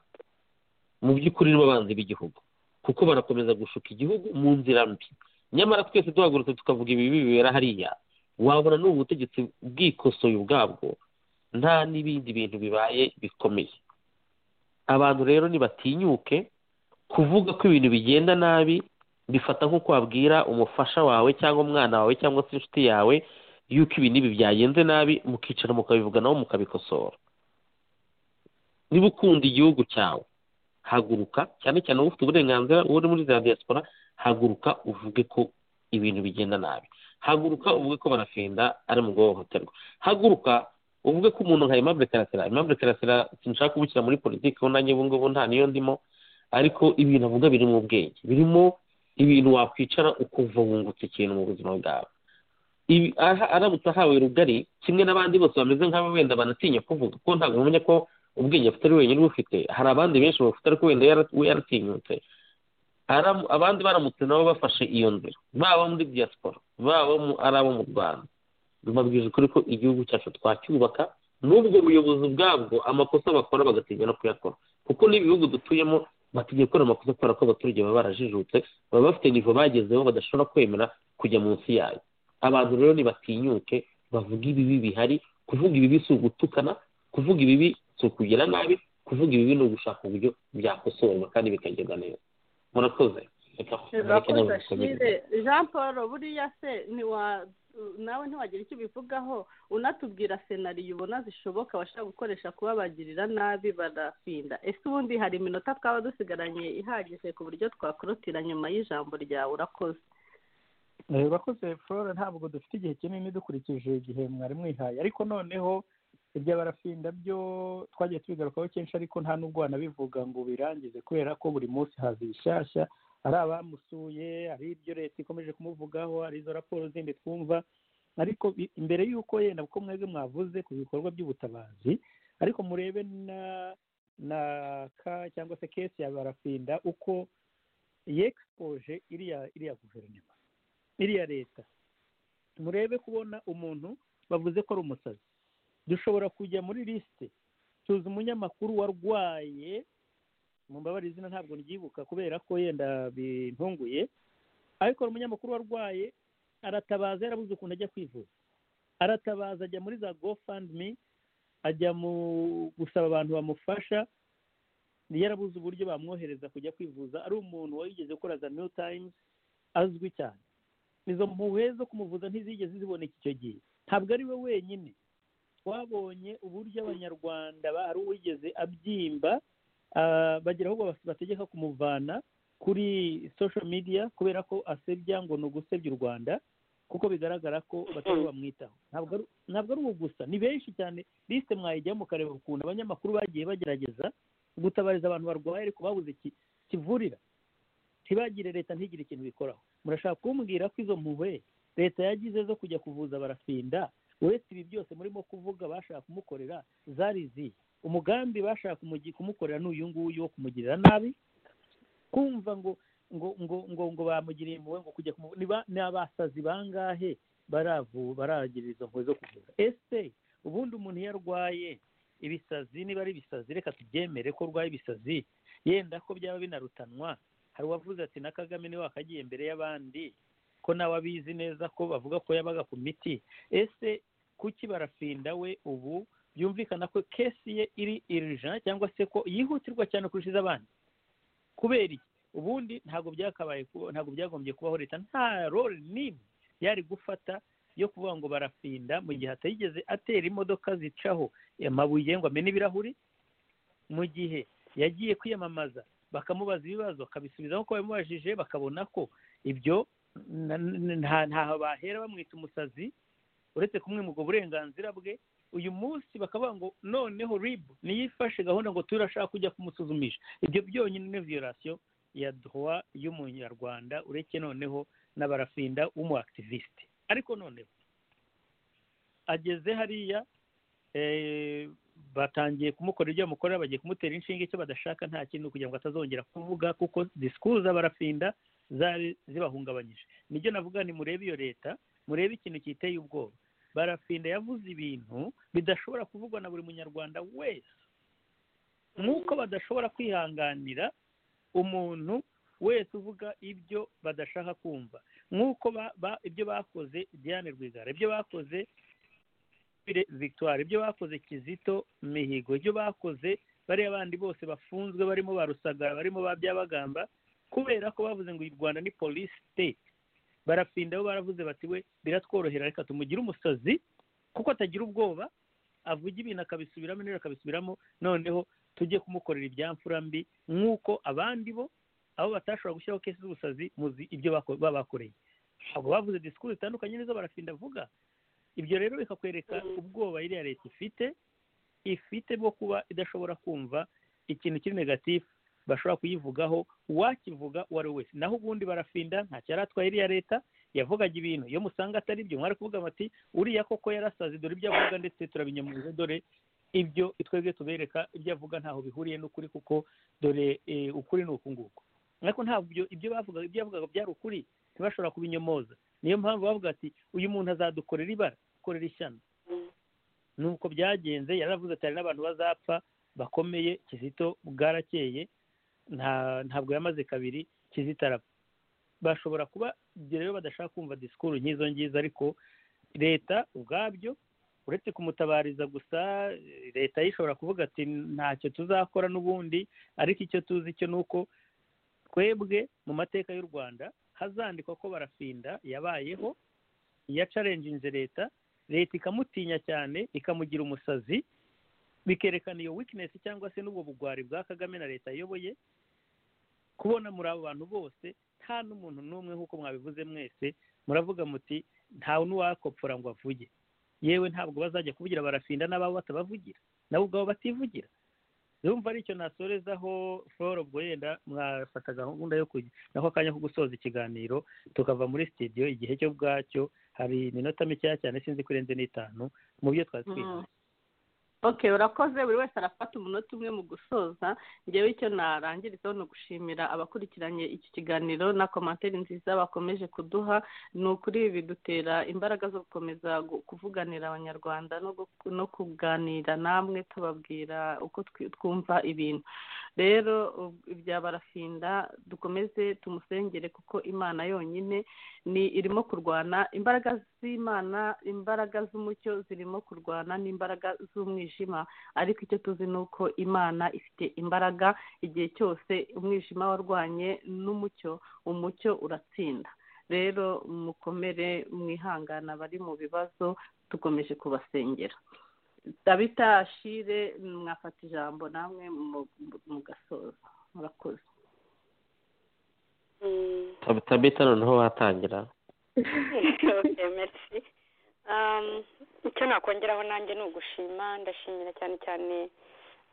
mu by'ukuri n'abanzi b'igihugu kuko barakomeza gushuka igihugu mu nzira mbi nyamara twese duhagurutse tukavuga ibi bibera hariya wabona n'ubu butegetsi bwikosoye ubwabwo nta n'ibindi bintu bibaye bikomeye abantu rero ntibatinyuke kuvuga ko ibintu bigenda nabi bifata nk'uko wabwira umufasha wawe cyangwa umwana wawe cyangwa se inshuti yawe yuko ibi n'ibi byagenze nabi mukicara mukabivuga nabo mukabikosora niba ukunda igihugu cyawe haguruka cyane cyane wowe ufite uburenganzira uri muri za diaspora haguruka uvuge ko ibintu bigenda nabi haguruka uvuge ko barafenda ari mu guhohoterwa haguruka uvuge ko umuntu nka aimable karasira aimable karasira sinshaka kubukira muri politiki kuko nanjye ubu ngubu nta niyo ndimo ariko ibintu avuga biri mu bwenge birimo ibintu wakwicara ukumva wungutse ikintu mu buzima bwawe aramutse ahawe rugari kimwe n'abandi bose bameze nk'abo wenda banatinya kuvuga kuko ntabwo bamenya ko ubwenge afite ari wenyine ubufite hari abandi benshi bafite ariko wenda we yaratinyutse abandi baramutse nabo bafashe iyo nzira baba muri diaspora baba ari abo mu rwanda mbabwije ukuri ko igihugu cyacu twacyubaka n'ubwo buyobozi ubwabwo amakosa bakora bagatinya no kuyakora kuko n'ibihugu dutuyemo batigiye gukora amakosa kubera ko abaturage baba barajijutse baba bafite nivo bagezeho badashobora kwemera kujya munsi yayo abantu rero ntibatinyuke bavuga ibibi bihari kuvuga ibibi si ugutukana kuvuga ibibi si ukugira nabi kuvuga ibibi ni ugushaka uburyo byakosorwa kandi bikagenda neza murakoze jean paul buriya se nawe ntiwagira icyo ubivugaho unatubwira senariyo ubona zishoboka bashobora gukoresha kuba bagirira nabi barafinda ese ubundi hari iminota twaba dusigaranye ihagije ku buryo twakorotira nyuma y'ijambo ryawe urakoze urakoze flora ntabwo dufite igihe kinini dukurikije igihe mwari mwihaye ariko noneho ibya barafinda byo twagiye tubigarukaho kenshi ariko nta n'ubwo wanabivuga ngo birangize kubera ko buri munsi haza ibishyashya ari abamusuye ari ibyo leta ikomeje kumuvugaho ari izo raporo zindi twumva ariko imbere y'uko yenda kuko mwebwe mwavuze ku bikorwa by'ubutabazi ariko murebe na na ka cyangwa se kesi ya barafinda uko yegisipoje iriya iriya guverinoma iriya leta murebe kubona umuntu bavuze ko ari umusazi dushobora kujya muri lisite tuzi umunyamakuru warwaye mu mbabare izina ntabwo ryibuka kubera ko yenda bintunguye ariko umunyamakuru warwaye aratabaza yarabuze ukuntu ajya kwivuza aratabaza ajya muri za gofandimi ajya mu gusaba abantu bamufasha yarabuze uburyo bamwohereza kujya kwivuza ari umuntu wayigeze ukora za new times azwi cyane izo mpuhwe zo kumuvuza ntizigeze ziboneka icyo gihe ntabwo ari we wenyine twabonye uburyo abanyarwanda hari uwigeze abyimba bagira ahubwo bategeka kumuvana kuri social media kubera ko asebya ngo ni ugusebya u rwanda kuko bigaragara ko batari bamwitaho ntabwo ari ubu gusa ni benshi cyane lisite mwayijyamo mukareba ukuntu abanyamakuru bagiye bagerageza gutabariza abantu barwaye ariko babuze kivurira ntibagire leta ntigire ikintu bikoraho murashaka kumbwira ko izo mpuhwe leta yagize zo kujya kuvuza barafinda uretse ibi byose murimo kuvuga bashaka kumukorera zari izihe umugambi bashaka kumukorera n'uyu nguyu wo kumugirira nabi kumva ngo ngo ngo ngo ngo bamugiriye impuhwe ngo kujya ni abasazi bangahe baravu baragira izo mpuhwe zo kuvura ese ubundi umuntu iyo arwaye ibisazi niba ari ibisazi reka tubyemere ko urwaye ibisazi yenda ko byaba binarutanwa hari uwavuze ati na kagame niwe wakagiye mbere y'abandi ko nawe abizi neza ko bavuga ko yabaga ku miti ese kuki barafinda we ubu byumvikana ko kesi ye iri irija cyangwa se ko yihutirwa cyane kurusha iz'abandi kubera iki ubundi ntabwo byakabaye ku- ntabwo byagombye kubaho leta nta role nini yari gufata yo kuvuga ngo barafinda mu gihe atayigeze atera imodoka zicaho amabuye ngo amene ibirahuri mu gihe yagiye kwiyamamaza bakamubaza ibibazo akabisubizaho ko babimubajije bakabona ko ibyo na- na- nta ntaho bahera bamwita umusazi uretse kumwima ubwo burenganzira bwe uyu munsi bakavuga ngo noneho ribu niyo ifashe gahunda ngo turashaka kujya kumusuzumisha ibyo byonyine ni viyorasiyo ya droit y'umunyarwanda uretse noneho n'abarafinda w'umu activiste ariko noneho ageze hariya eh, batangiye kumukora ibyo bamukorera bagiye kumutera inshinge icyo badashaka nta kintu kugira ngo atazongera kuvuga kuko disikuru z'abarafinda zari zibahungabanyije nibyo navuga ni murebe iyo leta murebe ikintu kiteye ubwoba barafinda yavuze ibintu bidashobora kuvugwa na buri munyarwanda wese nk'uko badashobora kwihanganira umuntu wese uvuga ibyo badashaka kumva nk'uko ba- ba- ibyo bakoze diane rwigara ibyo bakoze Bire- victoire ibyo bakoze kizito mihigo ibyo bakoze bariya bandi bose bafunzwe barimo ba rusagara barimo ba byabagamba kubera ko bavuze ngo u rwanda ni police state barafinda bo baravuze bati we biratworohera reka tumugire umusazi kuko atagira ubwoba avuga ibintu akabisubiramo nero akabisubiramo noneho tujye kumukorera ibyamfura mbi nk'uko abandi bo abo batashobora gushyiraho kesi z'ubusazi muzi ibyo bako- babakoreye ntabwo bavuze disikuru zitandukanye n'izo barafinda avuga ibyo rero bikakwereka ubwoba iriya leta ifite ifite bwo kuba idashobora kumva ikintu kiri negatifu bashobora kuyivugaho uwakivuga uwo ari we wese naho ubundi barafinda ntacyo yari atwaye iriya leta yavugaga ibintu iyo musanga atari byo mwari kuvuga bati uriya koko yarasaze dore ibyo avuga ndetse turabinyamuriza dore ibyo twebwe tubereka ibyo avuga ntaho bihuriye n'ukuri kuko dore eh, ukuri ni uku nguku ariko ntabwo ibyo- ibyo bavugaga ibyo yavugaga byari ukuri ntibashobora kubinyomoza niyo mpamvu bavuga ati uyu muntu azadukorera ibara akorera ishyano nuko byagenze yaravuze ati hari n'abantu bazapfa bakomeye kizito bwarakeye nta ntabwo yamaze kabiri kizito arapfa bashobora kuba ibyo rero badashaka kumva disikuru nk'izo ngizo ariko leta ubwabyo uretse kumutabariza gusa eh, leta yo ishobora kuvuga ati ntacyo tuzakora n'ubundi ariko icyo tuzi cyo ni uko twebwe mu mateka y'u rwanda hazandikwa ko barafinda yabayeho yacarenjinze leta leta ikamutinya cyane ikamugira umusazi bikerekana iyo weakness cyangwa se n'ubwo bugwari bwa kagame na leta ayoboye kubona muri abo bantu bose nta n'umuntu n'umwe nk'uko mwabivuze mwese muravuga muti ntawe n'uwakopfora ngo avuge yewe ntabwo bazajya kuvugira barafinda n'ababo batabavugira nabo ubwabo bativugira urumva aricyo nasorezaho floro ubwo yenda mwafata gahunda yo kujya nako akanya ko gusoza ikiganiro tukava muri sitidiyo igihe cyo bwacyo hari iminota mikeya cyane sinzi ko irenze n'itanu mu byo twari twihaye Mm. okay urakoze buri wese arafata umunota umwe mu gusoza ngewe icyo narangirizaho ni ugushimira abakurikiranye iki kiganiro na komantere nziza bakomeje kuduha ni ukuri bidutera imbaraga zo gukomeza gu- kuvuganira abanyarwanda no gu- no kuganira namwe tubabwira uko twi- twumva ibintu rero ub- ibya barafinda dukomeze tumusengere kuko imana yonyine ni irimo kurwana imbaraga z'imana imbaraga z'umucyo zirimo kurwana n'imbaraga z'umwijima ariko icyo tuzi ni uko imana ifite imbaraga igihe cyose umwijima warwanye n'umucyo umucyo uratsinda rero mukomere mwihangana abari mu bibazo tukomeje kubasengera dabita ashire mwafata ijambo namwe mu- mu- mugasoza murakoze Mm. Tab- tabita noneho watangira Okay, merci. Um, icyo nakongeraho nanjye ni ugushima ndashimira cyane cyane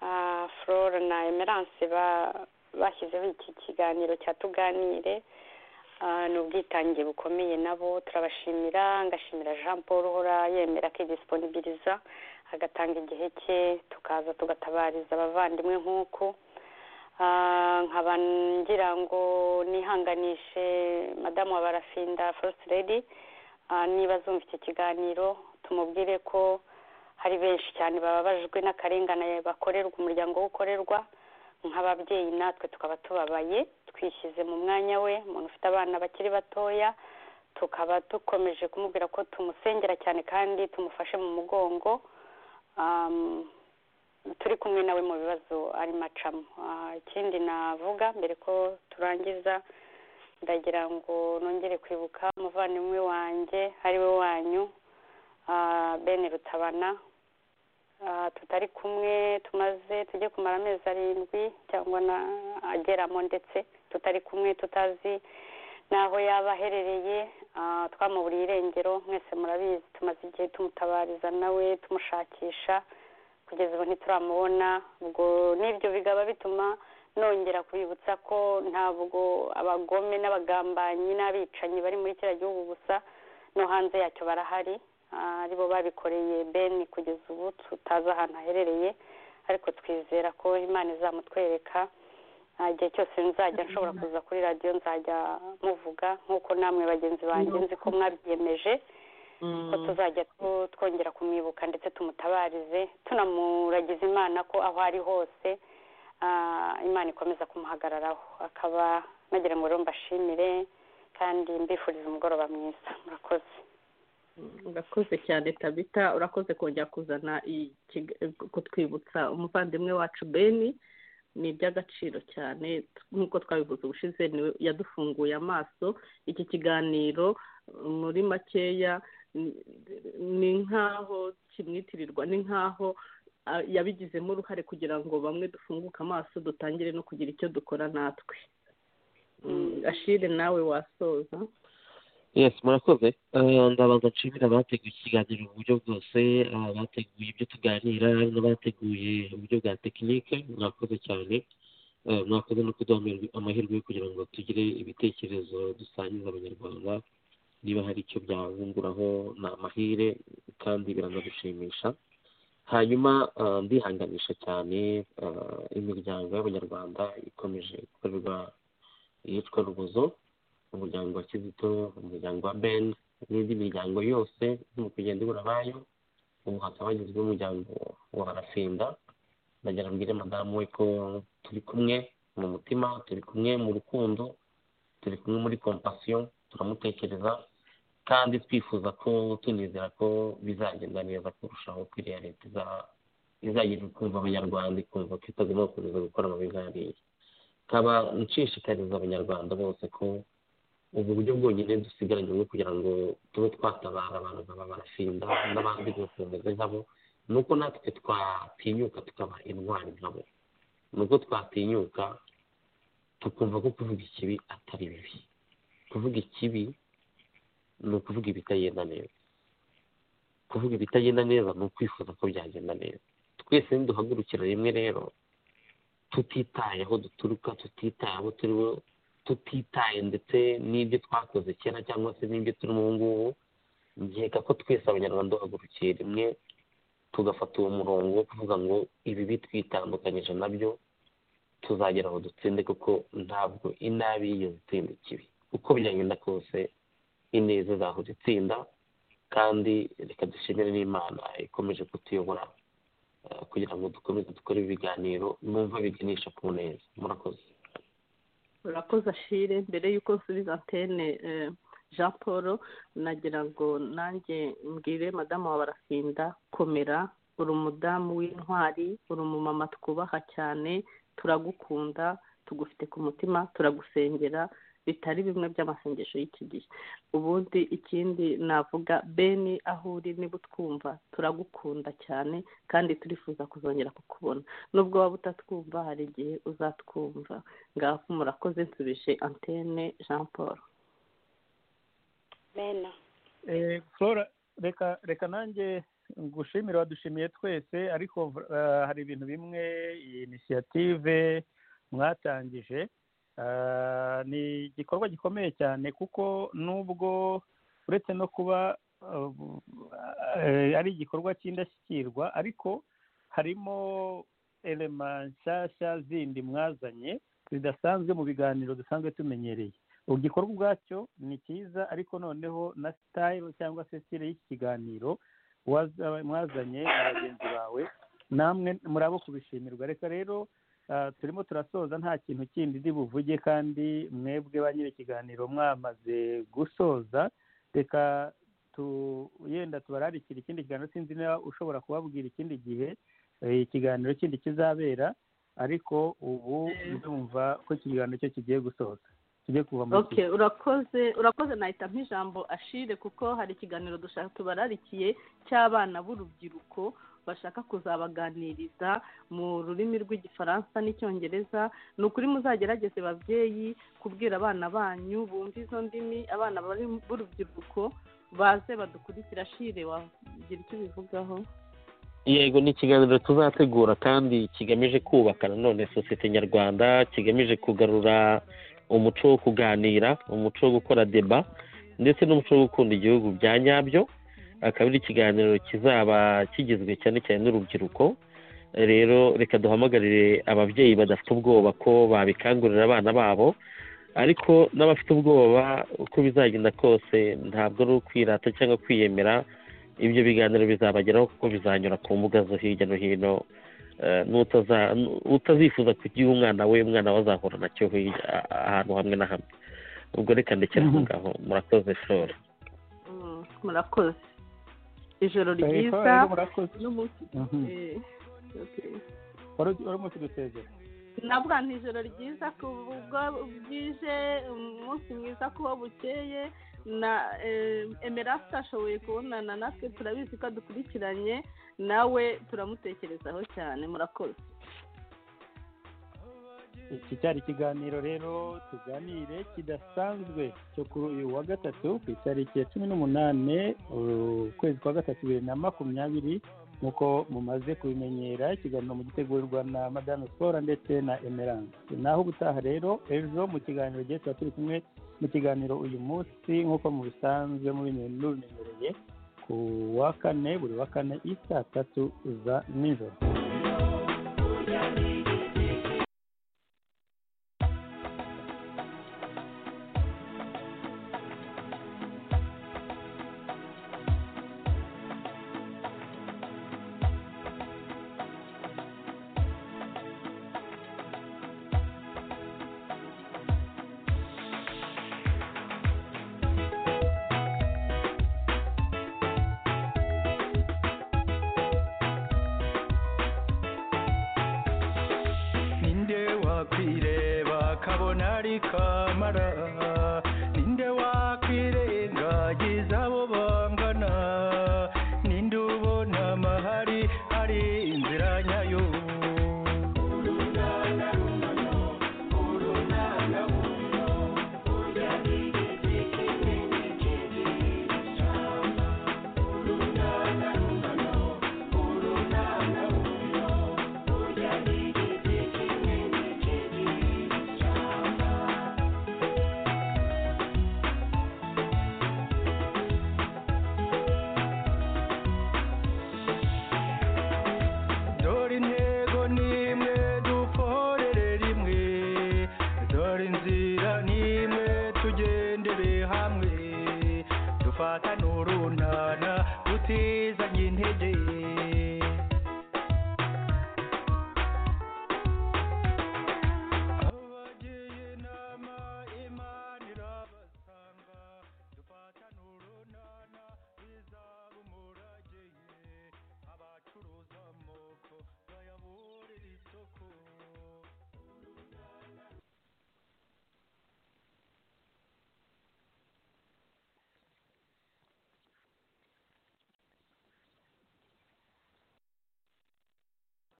ah, flora na emerance ba- bashyizeho iki kiganiro cya tuganire Ah, ni ubwitange bukomeye nabo turabashimira ngashimira jean paul uhora yemera akidisiponibiriza agatanga igihe cye tukaza tugatabariza abavandimwe nk'uko Ah, nkaba ngira ngo nihanganishe madamu wa barafinda first lady Ah, niba zumva icyo kiganiro tumubwire ko hari benshi cyane bababajwe n'akarengane bakorerwa umuryango ukorerwa nk'ababyeyi natwe tukaba tubabaye twishyize mu mwanya we umuntu ufite abana bakiri batoya tukaba dukomeje kumubwira ko tumusengera cyane kandi tumufashe mu mugongo Um, turi kumwe nawe mu bibazo arimo acamo Ah, ikindi navuga mbere ko turangiza ndagira ngo nongere kwibuka umuvandimwe wanjye ari we wanyu ah, ben rutabana Ah, tutari kumwe tumaze tujye kumara amezi arindwi cyangwa na ageramo ndetse tutari kumwe tutazi n'aho yaba aherereye ah, twamuburiye irengero mwese murabizi tumaze igihe tumutabariza nawe tumushakisha kugeza ubu ntituramubona ubwo n'ibyo bikaba bituma nongera kubibutsa ko ntabwo abagome n'abagambanyi n'abicanyi bari muri kiriya gihugu gusa no hanze yacyo barahari Ah, aribo babikoreye beni kugeza ubu tutazi ahantu aherereye ariko twizera ko imana izamutwereka Ah, igihe cyose nzajya nshobora kuza kuri radiyo nzajya muvuga nk'uko namwe bagenzi banjye nzi ko mwabyiyemeje ko tuzajya tu- twongera kumwibuka ndetse tumutabarize tunamuragiza imana ko aho ari hose ah, imana ikomeza kumuhagararaho akaba nagira ngo rero mbashimire kandi mbifuriza umugoroba mwiza murakoze urakoze cyane tabita urakoze kongera kuzana iyi kiga- kutwibutsa umuvandimwe wacu beni ni iby'agaciro cyane nk'uko twabivuze ubushize niwe yadufunguye amaso iki kiganiro muri makeya ni- ni nk'aho kimwitirirwa ni nk'aho ah, yabigizemo uruhare kugira ngo bamwe dufunguke amaso dutangire no kugira icyo dukora natwe Mm, ashire nawe wasoza yes murakoze Eh, ndabanza nshimira abateguye ikiganiro mu buryo bwose abateguye ibyo tuganira n'abateguye uburyo bwa tekinike murakoze cyane Eh, mwakoze no kuduha amahirwe- amahirwe yo kugira ngo tugire ibitekerezo dusangiza abanyarwanda niba hari icyo byabunguraho ni amahire kandi biranadushimisha hanyuma eh, ndihanganisha cyane eh, imiryango y'abanyarwanda ikomeje gukorerwa iyicwa rubozo umuryango wa kizito umuryango wa ben n'indi miryango yose mu kugenda ibura abayo ubu hakaba hagizwe umuryango wa barafinda ndagira mbwire madamu we ko turi kumwe mu mutima turi kumwe mu rukundo turi kumwe muri kompasiyo turamutekereza kandi twifuza ko tunizera ko bizagenda neza kurushaho ko iriya leta iza- izagenda kumva abanyarwanda ikumva ko itagomba gukomeza gukora amabi nk'ariya nkaba nshishikariza abanyarwanda bose ko ubu buryo bwonyine dusigaranye bwo kugira ngo tube twatabara abantu nk'aba barafinda n'abandi bose bameze nkabo ni uko natwe twatinyuka tukaba intwari nkabo ni uko twatinyuka tukumva ko kuvuga ikibi atari bibi kuvuga ikibi ni ukuvuga ibitagenda neza kuvuga ibitagenda neza ni ukwifuza ko byagenda neza twese niduhagurukira rimwe rero tutitaye aho duturuka tutitaye abo turi bo tutitaye ndetse n'ibyo twakoze kera cyangwa se n'ibyo turimo ubu ngubu nkeka ko twese abanyarwanda duhagurukiye rimwe tugafata uwo murongo wo kuvuga ngo ibi bitwitandukanyije nabyo tuzagera aho dutsinde kuko ntabwo inabi yigeze itsinda ikibi uko byagenda kose ineza izahora itsinda kandi reka dushimire n'imana ikomeje kutuyobora eh, kugira ngo dukomeze dukore ibiganiro numva biganisha ku neza murakoze urakoze ashire mbere y'uko nsubiza antene eh, jean paul nagira ngo nanjye mbwire madamu wa barafinda komera uri umudamu w'intwari uri umumama twubaha cyane turagukunda tugufite ku mutima turagusengera bitari bimwe by'amasengesho y'iki gihe ubundi ikindi navuga beni aho uri niba utwumva turagukunda cyane kandi turifuza kuzongera kukubona nubwo waba utatwumva hari igihe uzatwumva ngaho murakoze nsubije antene jean paul mena Eh, flora reka reka nanjye ngushimire wadushimiye twese ariko eh, hari ibintu bimwe iyi inisiyative mwatangije Ah, ni igikorwa gikomeye cyane kuko nubwo uretse no kuba eh, ari igikorwa cy'indashyikirwa ariko harimo elema nshyashya zindi mwazanye zidasanzwe mu biganiro dusanzwe tumenyereye igikorwa ubwacyo ni cyiza ariko noneho na sitayiro cyangwa se sitire y'iki kiganiro waza- mwazanye na bagenzi bawe namwe murabo kubishimirwa reka rero ah, turimo turasoza nta kintu kindi ndi buvuge kandi mwebwe ba nyiri ikiganiro mwamaze gusoza reka tu- yenda tubararikira ikindi kiganiro sinzi niba ushobora kubabwira ikindi gihe eh, ikiganiro kindi kizabera ariko ubu ndumva ko iki kiganiro cyo kigiye gusoza kigiye kuva mu ok urakoze urakoze nahita nk'ijambo ashire kuko hari ikiganiro dushaka tubararikiye cy'abana b'urubyiruko bashaka kuzabaganiriza mu rurimi rw'igifaransa n'icyongereza ni ukuri muzagerageze babyeyi kubwira abana banyu bumve izo ndimi abana bari b'urubyiruko baze badukurikira ashire wagira icyo ubivugaho yego ni ikiganiro tuzategura kandi kigamije kubaka nanone sosiyete nyarwanda kigamije kugarura umuco wo kuganira umuco wo gukora deba ndetse n'umuco wo gukunda igihugu bya nyabyo akaba ari ikiganiro kizaba kigizwe cyane cyane n'urubyiruko rero reka duhamagarire ababyeyi badafite ubwoba ko babikangurira abana babo ariko n'abafite ubwoba uko bizagenda kose ntabwo ari ukwirata cyangwa kwiyemera ibyo biganiro bizabageraho kuko bizanyura ku mbuga zo hirya no hino eh, n'utaza- utazifuza kugiha umwana we umwana we azahura nacyo hirya a- ahantu hamwe na hamwe ubwo reka ndekera aho ngaho murakoze flora Mm, murakoze ijoro ryiza rero murakoze n'umunsi Mhm. eh, okay. wari urimo kudusezera navuga nti ijoro ryiza ku bwo bwije umunsi mwiza kuba bukeye na eh, emerasi ashoboye kubonana natwe turabizi ko adukurikiranye nawe turamutekerezaho cyane murakoze iki cyari ikiganiro rero tuganire kidasanzwe cyo kuri uyu wa gatatu ku itariki ya cumi n'umunani ukwezi kwa gatatu bibiri na makumyabiri nk'uko mumaze kubimenyera ikiganiro mugitegurirwa na madame siporo ndetse na emerance naho ubutaha rero ejo mu kiganiro gihe tuba turi kumwe mu kiganiro uyu munsi nk'uko mubisanzwe mubimenyereye ku wa kane buri wa kane i saa tatu za nijoro ninde wakwireba akabona ari ka